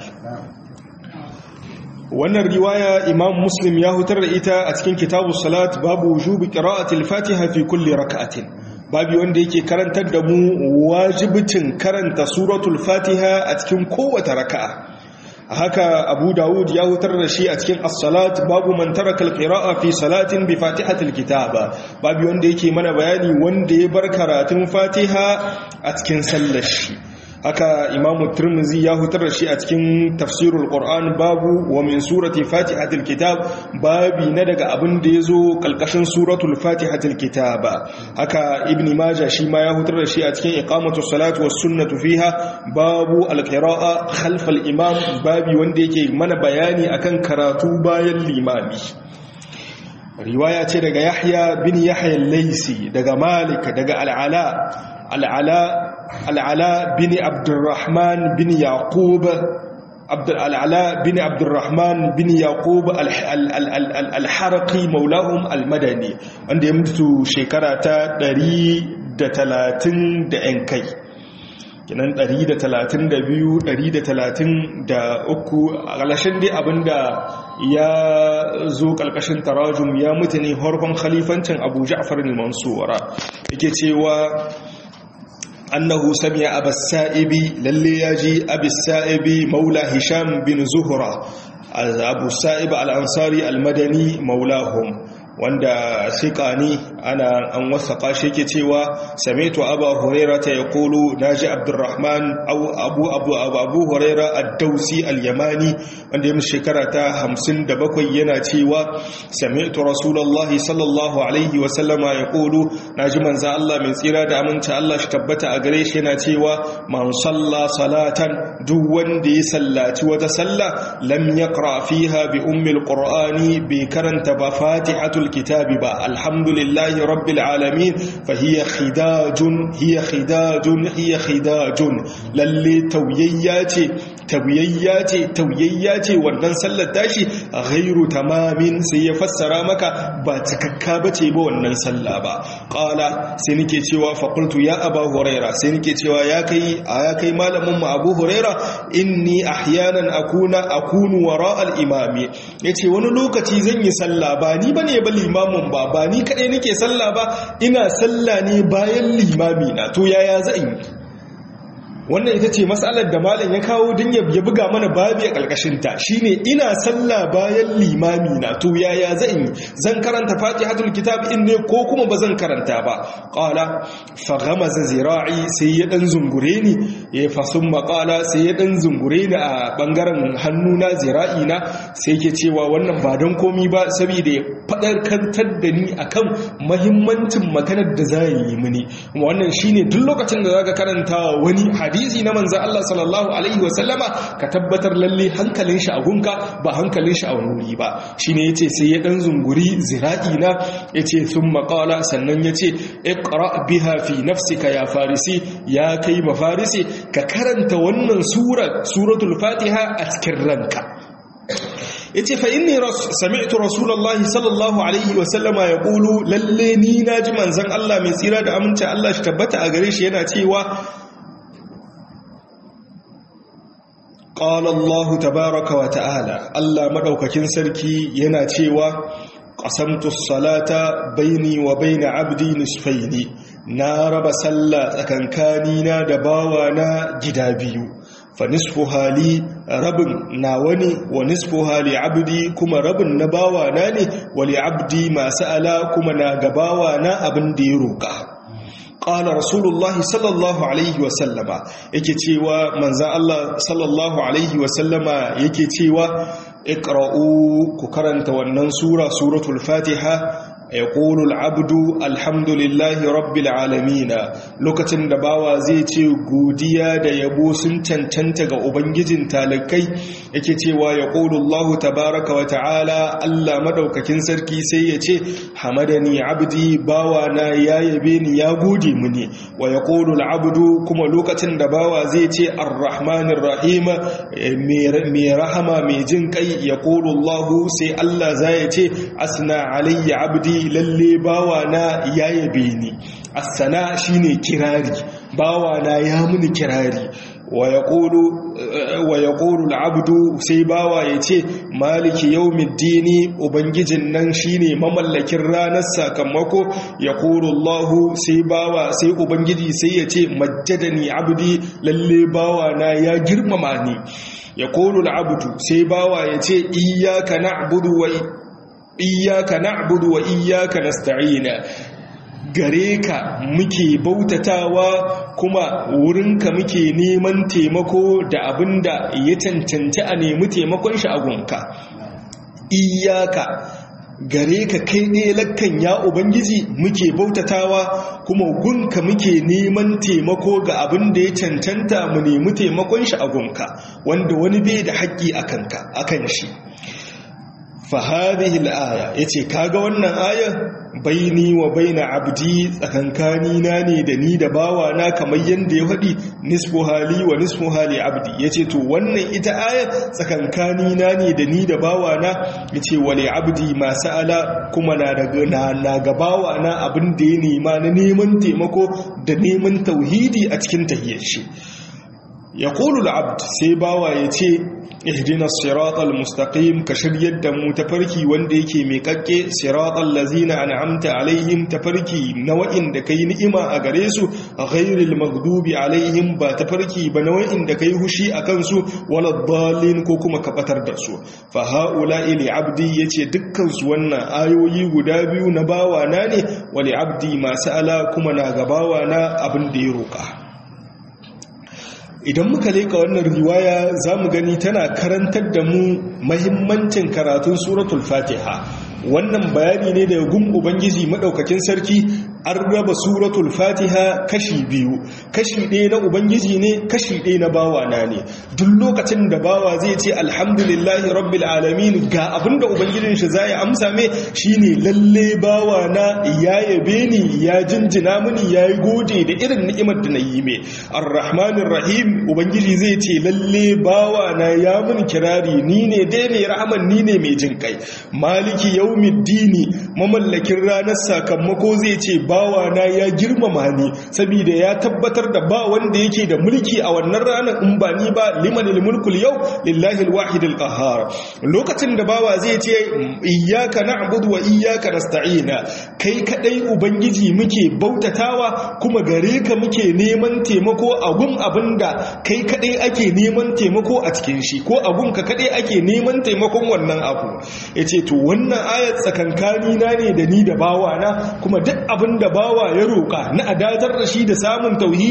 wannan riwaya imam muslim ya hutar da ita a cikin kitabu salat babu wujubi qira'atil fatiha fi kulli rak'atin babu wanda yake karantar da mu wajibicin karanta suratul fatiha a cikin kowace raka'a haka abu dawud ya hutar da shi a cikin as-salat babu man taraka al-qira'a fi salatin bi fatihatil kitaba babu wanda yake mana bayani wanda ya bar karatun fatiha a cikin sallar shi haka imamu turmuzi ya hutar da shi a cikin tafsirul qur'an babu wa min surati fatihatil kitab babi na daga abin da yazo kalkashin suratul fatihatil kitab haka ibni majah shi ma ya hutar da shi a cikin iqamatu salati was sunnatu fiha babu alqira'a khalf imam babi wanda yake mana bayani akan karatu bayan limami riwaya ce daga yahya bin yahya al-laisi daga malik daga al-ala al-ala العلاء بن عبد الرحمن بن يعقوب عبد العلاء بن عبد الرحمن بن يعقوب الحرقي مولاهم المدني wanda ya mutu shekara ta 130 da yan kai kinan 132 133 a ƙalashin dai abinda ya zo ƙalƙashin tarajum ya mutu ne harkon khalifancin abu ja'far al-mansura yake cewa أنه سمع أبا السائب للي يجي أبي السائب مولى هشام بن زهرة أبو السائب الأنصاري المدني مولاهم wanda sikani ana an wasaka shi yake cewa sami'tu abu huraira ta yaqulu naji abdurrahman abu abu abu abu huraira ad-dausi al-yamani wanda yayin shekara ta 57 yana cewa sami'tu rasulullahi sallallahu alaihi wa sallama yaqulu naji manzo Allah mai tsira da aminci Allah shi tabbata a gare shi yana cewa man salla salatan duk wanda ya sallaci wata sallah lam yaqra fiha bi ummi al-qur'ani bi karanta ba fatihatul الكتاب با الحمد لله رب العالمين فهي خداج هي خداج هي خداج للي تويياتي تويياتي تويياتي wannan sallar tashi ghairu tamamin sai ya fassara maka ba takakka bace ba wannan sallah ba qala sai nake cewa fa qultu ya aba huraira sai nake cewa ya kai ya kai malamin mu abu huraira inni ahyanan akuna akunu wara al-imami yace wani lokaci zan yi sallah ba ni bane ba limamin ba ba ni kaɗai nake sallah ba ina sallah ne bayan limami na to yaya zan yi wannan ita ce matsalar da malam ya kawo don ya buga mana babi a ƙarƙashinta shine ina sallah bayan limami na to yaya zan yi zan karanta fatihatul kitab in ne ko kuma ba zan karanta ba qala fa ghamaza zira'i sai ya dan zungure ni ya fasun maqala sai ya dan zungure ni a bangaren hannu na zira'i na sai ke cewa wannan ba don komi ba saboda ya fadarkantar da ni akan mahimmancin maganar da za yi mini wannan shine duk lokacin da zaka karanta wani hadisi hadisi na manzan Allah sallallahu alaihi wasallama ka tabbatar lalle hankalin shi a gunka ba hankalin shi a wani wuri ba shine yace sai ya dan zunguri zira'i na yace thumma qala sannan yace iqra biha fi nafsika ya farisi ya kai mafarisi ka karanta wannan sura suratul fatiha a cikin ranka yace fa inni sami'tu rasulullahi sallallahu alaihi wa sallama yaqulu lalle ni naji manzon Allah mai tsira da aminci Allah shi tabbata a gare shi yana cewa qala Allah tabaaraka wa ta'ala Allah madaukakin sarki yana cewa qasamtu salata baini wa baina abdi nisfaini na raba sallah tsakankanina da bawana gida biyu fa nisfu hali rabin nawa ne wa nisfu hali abdi kuma rabin na bawana ne wa li abdi masu ala kuma na gabawa na abin da ya roƙa ƙala rasulullahi sallallahu alaihi wasallama yake cewa manzan Allah sallallahu alaihi wasallama yake cewa iqra'u ku karanta wannan sura suratul fatiha يقول العبد الحمد لله رب العالمين lokacin da bawa zai ce godiya da yabo sun cancanta ga ubangijin talakai yake cewa yaqulu Allah tabaaraka wa ta'ala Allah madaukakin sarki sai ya ce hamadani abdi bawa na ya yabe ni ya gode mini wa yaqulu al-abdu kuma lokacin da bawa zai ce ar-rahmanir rahim mai rahama mai jin kai yaqulu Allah sai Allah zai ce asna alayya abdi lalle bawana ya yabe ni asana shine kirari bawana ya muni kirari wa yaqulu al-abdu sai bawa yace maliki yawmiddini ubangijin nan shine mamallakin ranar sakamako yaqulu Allah sai bawa sai ubangiji sai yace majjadani abdi lalle bawana ya girmama ni yaqulu al-abdu sai bawa yace iyyaka na'budu wa iyaka na'budu wa iyaka nasta'ina gare ka muke bautatawa kuma wurinka muke neman taimako da abinda ya cancanci a nemi taimakon shi a gunka iyaka gare ka kai ne lakkan ya ubangiji muke bautatawa kuma gunka muke neman taimako ga abin da ya cancanta mu nemi taimakon shi a gunka wanda wani bai da haƙƙi akan shi fahadihi al'aya ya ce kaga wannan ayar baini wa baina abdi tsakankani na ne da ni da bawa na kamar yadda ya faɗi nisfu hali wa nisfu hali abdi ya ce to wannan ita ayar tsakankani na ne da ni da bawa na ya ce wale abdi masu ala kuma na ga bawa na abin da ya nema na neman taimako da neman tauhidi a cikin tahiyar shi ya kulu abd sai bawa ya ce ihdina siratal mustaqim ka shiryar da mu tafarki wanda yake mai kakke siratal lazina an'amta alaihim tafarki na wa'inda kai ni'ima a gare su ghairil maghdubi alaihim ba tafarki ba na wa'inda kai hushi akan su wala dallin ko kuma ka batar da su fa haula ili abdi yace dukkan su wannan ayoyi guda biyu na bawa na ne wali abdi masu ala kuma na gabawa na abin da ya roka idan muka leka wannan riwaya za mu gani tana karantar da mu mahimmancin karatun suratul fatiha wannan bayani ne daga gun ubangiji madaukakin sarki an raba suratul fatiha kashi biyu kashi ɗaya na ubangiji ne kashi ɗaya na bawa na ne duk lokacin da bawa zai ce alhamdulillahi rabbil alamin ga abinda ubangijin shi zai amsa me shine lalle bawa na ya yabe ni ya jinjina mini ya yi gode da irin ni'imar da na yi me arrahmanir rahim ubangiji zai ce lalle bawa na ya mun kirari ni ne dai mai rahaman ni ne mai jin kai maliki yaumiddini mamallakin ranar sakamako zai ce bawa na ya girmama ni saboda ya tabbatar da ba wanda yake da mulki a wannan ranar in ba ni ba limanil mulkul yau lillahi alwahid alqahhar lokacin da bawa zai ce iyyaka na'budu wa iyyaka nasta'ina kai kadai ubangiji muke bautatawa kuma gare ka muke neman taimako a gun abinda kai kadai ake neman taimako a cikin shi ko a gun ka kadai ake neman taimakon wannan abu yace to wannan ayat tsakankani na ne da ni da bawa na kuma duk abin da bawa ya roƙa na adatar da shi da samun tauhidi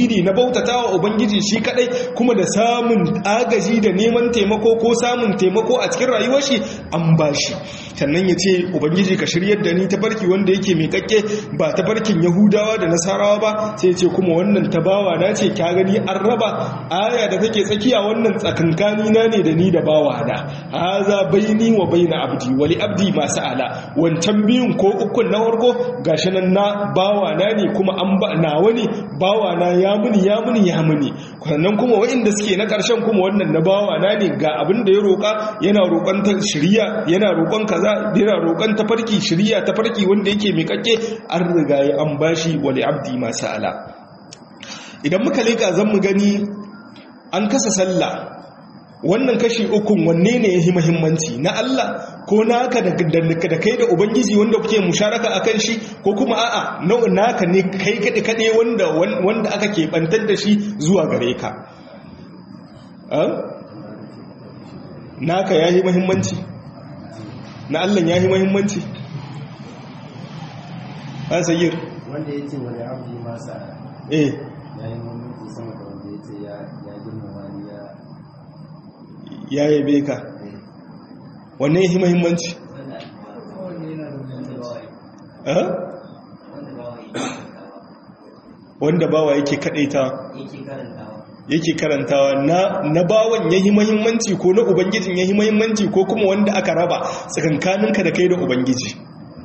tauhidi na bautatawa ubangiji shi kadai kuma da samun agaji da neman taimako ko samun taimako a cikin rayuwar shi an bashi sannan ya ce ubangiji ka shiryar da ni tafarki wanda yake mai kakke ba tafarkin yahudawa da nasarawa ba sai ce kuma wannan tabawa na ce ka gani an raba aya da take tsakiya wannan tsakankani na ne da ni da bawa na haza baini wa baina abdi wali abdi masu ala wancan biyun ko ukun na warko gashi nan na bawa na ne kuma an ba nawa ne bawa na ya muni ya muni ya muni sannan kuma waɗanda suke na ƙarshen kuma wannan na bawa na ne ga abin da ya roƙa yana roƙon ta shiriya yana roƙon kaza yana roƙon tafarki shiriya tafarki wanda yake mai kakke an riga ya an bashi wali abdi masu ala idan muka leka zan mu gani an kasa sallah wannan kashi ukun wanne ne ya yi muhimmanci na Allah ko naka da kai da ubangiji wanda kuke musharaka akan shi ko kuma a'a naka ne kai kaɗe kaɗe wanda wanda aka keɓantar da shi zuwa gare ka naka ya yi muhimmanci na Allah ya yi muhimmanci a sayyir wanda ya ce wani abu masa eh ya yi muhimmanci sama da wanda ya ce ya girmama ni ya ya yabe ka wanne ya yi muhimmanci wanda bawa yake kadaita yake karantawa na na bawan yayi muhimmanci ko na ubangijin yayi muhimmanci ko kuma wanda aka raba tsakankaninka da kai da ubangiji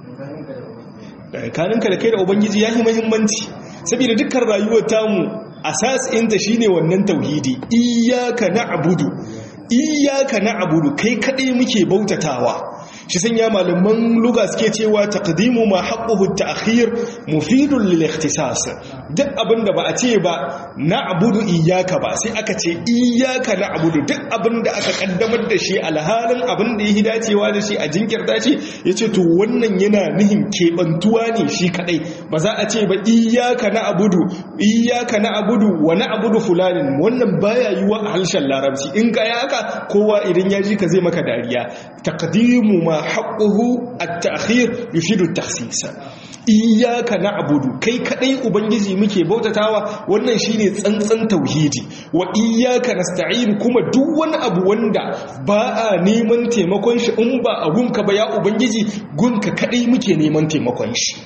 tsakaninka da kai da ubangiji yayi muhimmanci saboda dukkan rayuwar tamu asasinta shine wannan tauhidi iyyaka na'budu iyyaka na'budu kai kadai muke bautatawa shi sanya malaman luga suke cewa taqdimu ma haqquhu at-ta'khir mufidun lil ikhtisas duk abinda ba a ce ba na'budu iyyaka ba sai aka ce iyyaka na'budu duk abinda aka kaddamar da shi alhalin abinda yake dacewa da shi a jinkirta shi yace to wannan yana nihin kebantuwa ne shi kadai ba za a ce ba iyyaka na'budu iyyaka na'budu wa na'budu fulanin wannan baya yiwa a harshen larabci in ka haka kowa idan ya ji ka zai maka dariya taqdimu ma haqquhu at-ta'khir yufidu at-takhsis iyyaka na'budu kai kadai ubangiji muke bautatawa wannan shine tsantsan tauhidi wa iyyaka nasta'in kuma duk wani abu wanda ba a neman taimakon shi in ba a gunka ba ya ubangiji gunka kadai muke neman taimakon shi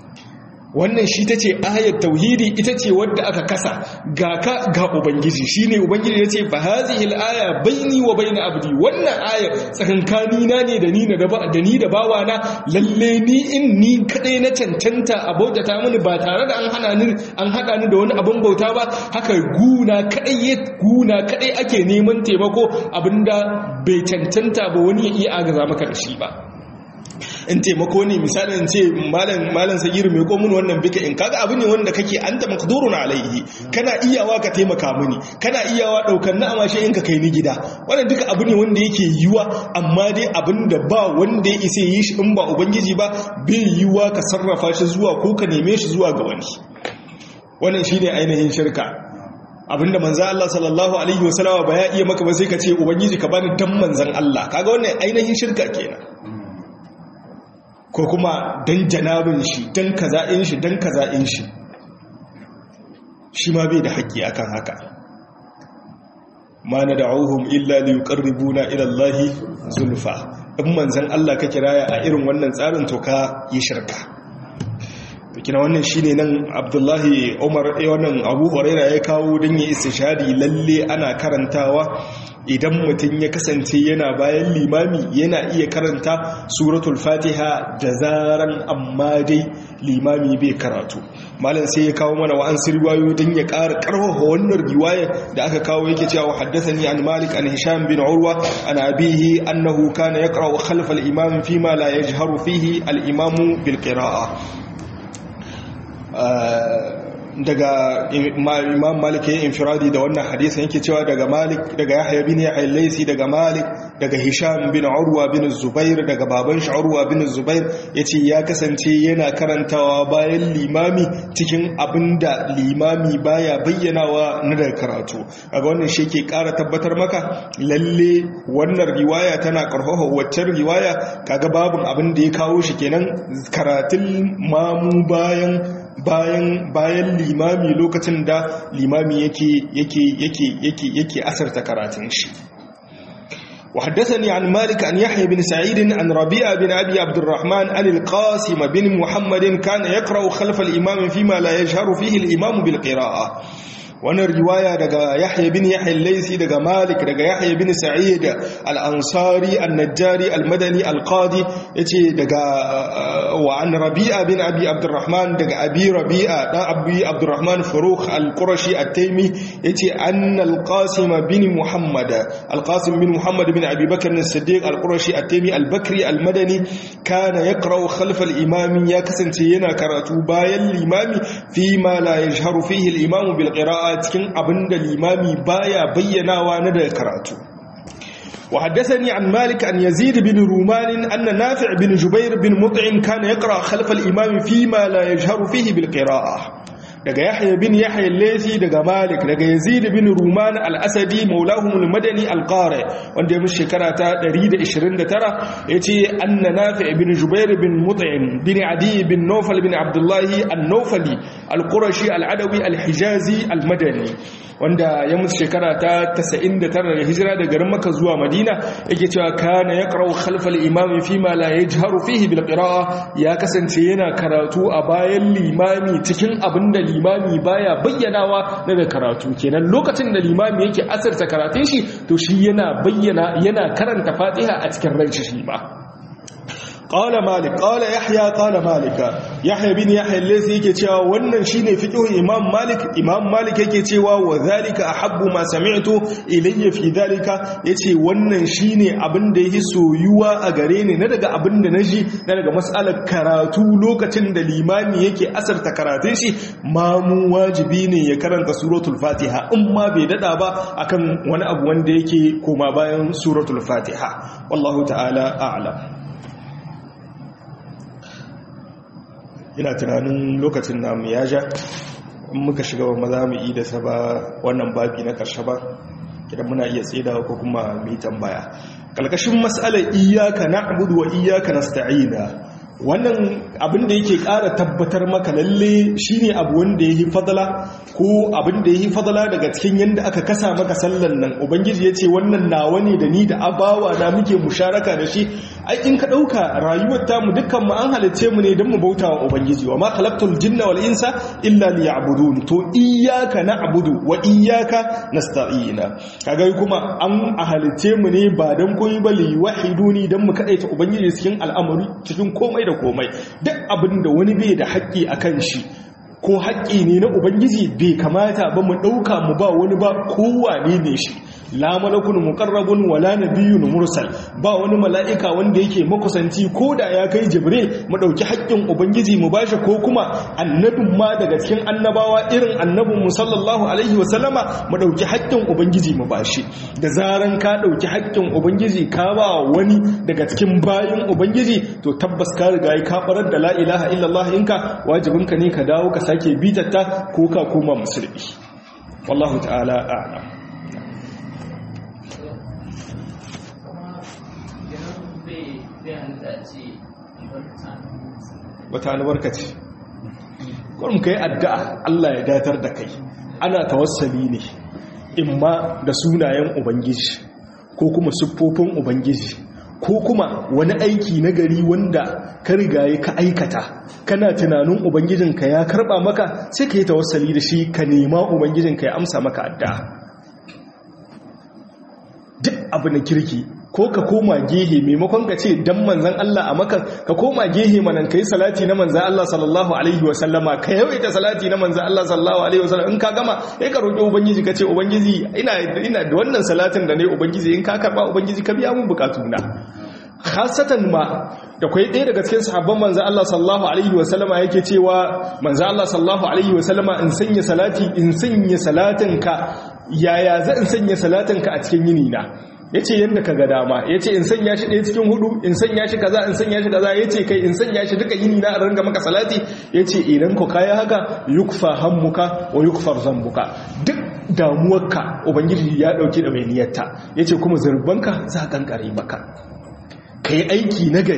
wannan shi ta ce ayat tauhidi ita ce wadda aka kasa ga ka ga ubangiji shi ne ubangiji ya ce ba hazihil aya baini wa baina abdi wannan ayar tsakankani na ne da ni da ni da bawa na lalle ni in ni kadai na cancanta a bautata mini ba tare da an hana ni an hada ni da wani abin bauta ba haka guna kadai guna kadai ake neman taimako abinda bai cancanta ba wani ya iya agaza maka da shi ba in taimako ne misalin ce malam malam sagiru mai komun wannan bika in kaga abu ne wanda kake anta maqdurun alaihi kana iyawa ka taimaka mini kana iyawa daukar na amashe in ka kai ni gida wannan duka abu ne wanda yake yiwa amma dai abin da ba wanda ya isa yi shi in ba ubangiji ba bai yiwa ka sarrafa shi zuwa ko ka neme shi zuwa ga wani wannan shine ainihin shirka abinda manzo Allah sallallahu alaihi wasallama ba ya iya maka ba sai ka ce ubangiji ka bani dan manzon Allah kaga wannan ainihin shirka kenan ko kuma don janabin shi don kaza'in shi don kaza'in shi shi ma bai da haƙƙi akan haka ma na da'uhum illa li yuqarribuna ila Allah zulfa in manzon Allah ka kiraya a irin wannan tsarin to ka yi shirka kina wannan shine nan Abdullahi Umar eh wannan Abu Huraira ya kawo dan ya istishadi lalle ana karantawa idan mutum ya kasance yana bayan limami yana iya karanta suratul fatiha da zaran amma dai limami bai karatu malam sai ya kawo mana wa'ansu riwayo don ya ƙara ƙarfafa wannan riwaya da aka kawo yake cewa haddathani an malik an hisham bin urwa an abihi annahu kana yaqra'u khalfa al-imam fima la yajharu fihi al-imamu bil qira'ah daga imam malik ya infiradi da wannan hadisin yake cewa daga malik daga yahya bin yahya laisi daga malik daga hisham bin urwa bin zubair daga baban shi urwa bin zubair yace ya kasance yana karantawa bayan limami cikin abinda limami baya bayyanawa na daga karatu kaga wannan shi yake ƙara tabbatar maka lalle wannan riwaya tana karfafa waccan riwaya kaga babun abin da ya kawo shi kenan karatun mamu bayan bayan bayan limami lokacin da limami yake yake yake yake yake asarta karatun shi وحدثني عن مالك عن يحيى بن سعيد عن ربيع بن أبي عبد الرحمن عن القاسم بن محمد كان يقرأ خلف الإمام فيما لا يجهر فيه الإمام بالقراءة wannan riwaya daga Yahya bin Yahya al-Laysi daga Malik daga Yahya bin Sa'id al-Ansari an-Najjari al-Madani al-Qadi yace daga wa an Rabi'a bin Abi Abdurrahman daga Abi Rabi'a da Abi Abdurrahman Farukh al-Qurashi at-Taymi yace anna al-Qasim bin Muhammad al-Qasim bin Muhammad bin Abi Bakr as-Siddiq al-Qurashi at-Taymi al-Bakri al-Madani kana yaqra'u khalf al-imam ya kasance yana karatu bayan limami fi ma la yajharu fihi al-imam bil qira'a cikin abin da limami baya bayyanawa na daga karatu وحدثني عن مالك أن يزيد بن رومان أن نافع بن جبير بن مطعم كان يقرأ خلف الإمام فيما لا يجهر فيه بالقراءة daga Yahya bin Yahya al-Laythi daga Malik daga Yazid bin Ruman al-Asadi maulahum al-Madani al-Qari wanda ya mushi shekara ta 129 yace anna Nafi' bin Jubair bin Mut'im bin Adi bin Nawfal bin Abdullah an-Nawfali al-Qurashi al-Adawi al-Hijazi al-Madani wanda ya mutu shekara ta 99 da hijira daga garin Makka zuwa Madina yake cewa kana yaqra'u khalfa al-imam fi ma la yajharu fihi bil qira'a ya kasance yana karatu a bayan limami cikin abinda limami baya bayyanawa na da karatu kenan lokacin da limami yake asarta karatun shi to shi yana bayyana yana karanta Fatiha a cikin ranci shi ba قال مالك قال يحيى قال مالك يحيى بن يحيى الذي yake cewa wannan shine fiqhu imam malik imam malik yake cewa wa zalika ahabbu ma sami'tu ilayya fi zalika yace wannan shine abin da yake soyuwa a gare ni na daga abin da naji na daga mas'alar karatu lokacin da limami yake asarta karatun shi mamu wajibi ne ya karanta suratul fatiha in ma bai dada ba akan wani abu wanda yake koma bayan suratul fatiha wallahu ta'ala a'lam ina tunanin lokacin namu ya ja in muka shiga ba maza mu yi da sa ba wannan babi na ƙarshe ba kidan muna iya tsedawa ko kuma mu yi tambaya kalkashin mas'alar iyyaka na'budu wa iyyaka nasta'ina wannan abin da yake ƙara tabbatar maka lalle shine abu wanda yayi fadala ko abin da yayi fadala daga cikin yanda aka kasa maka sallan nan ubangiji yace wannan nawa ne da ni da abawa na muke musharaka da shi ai in ka dauka rayuwar ta mu dukkan mu an halice mu ne don mu bauta wa ubangiji wa ma khalaqtul jinna wal insa illa liya'budun to iyyaka na'budu wa iyyaka nasta'ina kaga kuma an halice mu ne ba dan koyi ba li wahiduni dan mu kadaita ubangiji cikin al'amari cikin komai da komai duk abin da wani bai da haƙƙi akan shi ko haƙƙi ne na ubangiji bai kamata ba mu ɗauka mu ba wani ba kowane ne shi la malakun muqarrabun wala nabiyyun mursal ba wani mala'ika wanda yake makusanci ko da ya kai jibril mu dauki haƙƙin ubangiji mu bashi ko kuma annabin ma daga cikin annabawa irin annabin mu sallallahu alaihi wasallama mu dauki haƙƙin ubangiji mu bashi da zaran ka dauki haƙƙin ubangiji ka ba wani daga cikin bayin ubangiji to tabbas ka riga ka barar da la ilaha illallah inka wajibinka ne ka dawo ka sake bitatta ko ka koma musulmi wallahu ta'ala a'lam wata albarka ce kwarin ka yi addu'a Allah ya datar da kai ana tawassali ne imma da sunayen ubangiji ko kuma siffofin ubangiji ko kuma wani aiki na gari wanda ka rigaye ka aikata kana tunanin ubangijinka ya karba maka sai ka yi tawassali da shi ka nema ubangijinka ya amsa maka addu'a duk abu na kirki ko ka koma gehe maimakon ka ce dan manzan Allah a maka ka koma gehe manan kai salati na manzan Allah sallallahu alaihi wa sallama ka yawaita salati na manzan Allah sallallahu alaihi wa sallam in ka gama sai ka roki ubangiji ka ce ubangiji ina ina da wannan salatin da ne ubangiji in ka karba ubangiji ka biya mun bukatuna khasatan ma da kai ɗaya daga cikin sahabban manzan Allah sallallahu alaihi wa sallama yake cewa manzan Allah sallallahu alaihi wa sallama in sanya salati in sanya salatin ka yaya zan sanya salatin ka a cikin yini na ya ce yadda ka ga dama ya ce in sanya shi ɗaya cikin hudu in sanya shi kaza in sanya shi kaza ya ce kai in sanya shi duka yini na a ranga maka salati ya ce idan ku kaya haka yukfa hammuka wa yukfar zambuka duk damuwarka ubangiji ya ɗauki da mai niyyarta ya ce kuma zurbanka za a kankare maka ka yi aiki na gari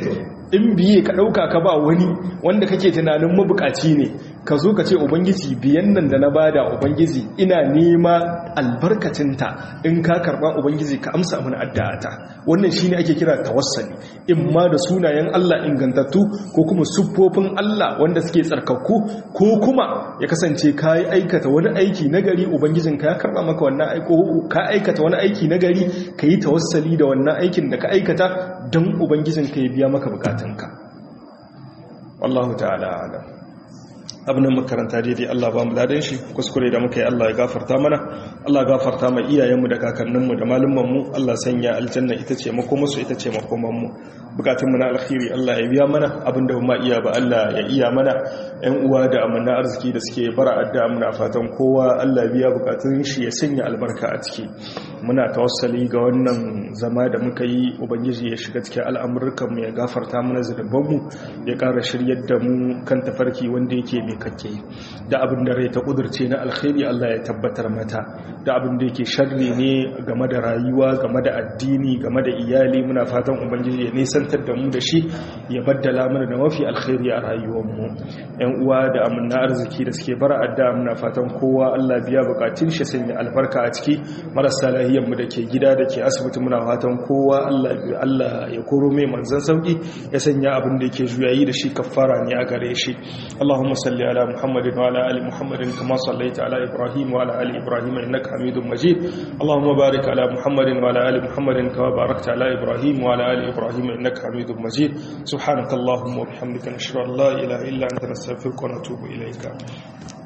in biye ka ɗauka ka ba wani wanda kake tunanin mabukaci ne ka zo ka ce ubangiji biyan nan da na bada ubangiji ina nema albarkacinta in ka karba ubangiji ka amsa mana addu'ata wannan shine ake kira tawassali in ma da sunayen Allah ingantattu ko kuma siffofin Allah wanda suke tsarkakku ko kuma ya kasance ka yi aikata wani aiki nagari ubangijin ka ya karba maka wannan aiko ka aikata wani aiki nagari ka yi tawassali da wannan aikin da ka aikata don ubangijin ka ya biya maka bukatunka wallahu ta'ala alam abin da makaranta daidai Allah ba mu ladan shi kuskure da muka yi Allah ya gafarta mana Allah gafarta mai iyayenmu da kakanninmu da malumanmu Allah sanya aljanna ita ce makomarsu ita ce makomanmu bukatunmu na alkhairi Allah ya biya mana abin da ma iya ba Allah ya iya mana ƴan uwa da amanna arziki da suke bara adda muna fatan kowa Allah ya biya bukatun shi ya sanya albarka a ciki muna tawassali ga wannan zama da muka yi ubangiji ya shiga cikin al'amurkan mu ya gafarta mana zunubanmu ya ƙara shiryar da mu kan tafarki wanda yake mai kake da abin da rai ta kudurce na alkhairi Allah ya tabbatar mata da abin da yake sharri ne game da rayuwa game da addini game da iyali muna fatan ubangiji ya nisantar da mu da shi ya baddala mana da mafi alkhairi a rayuwarmu yan uwa da amanna arziki da suke bara adda muna fatan kowa Allah biya bukatun shi sanya albarka a ciki marasa lahiyar mu da ke gida da ke asibiti muna fatan kowa Allah Allah ya koro mai manzon sauki ya sanya abin da yake juyayi da shi kafara ne a gare shi Allahumma salli على محمد وعلى آل محمد كما صليت على إبراهيم وعلى آل إبراهيم إنك حميد مجيد اللهم بارك على محمد وعلى آل محمد كما باركت على إبراهيم وعلى آل إبراهيم إنك حميد مجيد سبحانك اللهم وبحمدك نشهد أن لا إله إلا أنت نستغفرك ونتوب إليك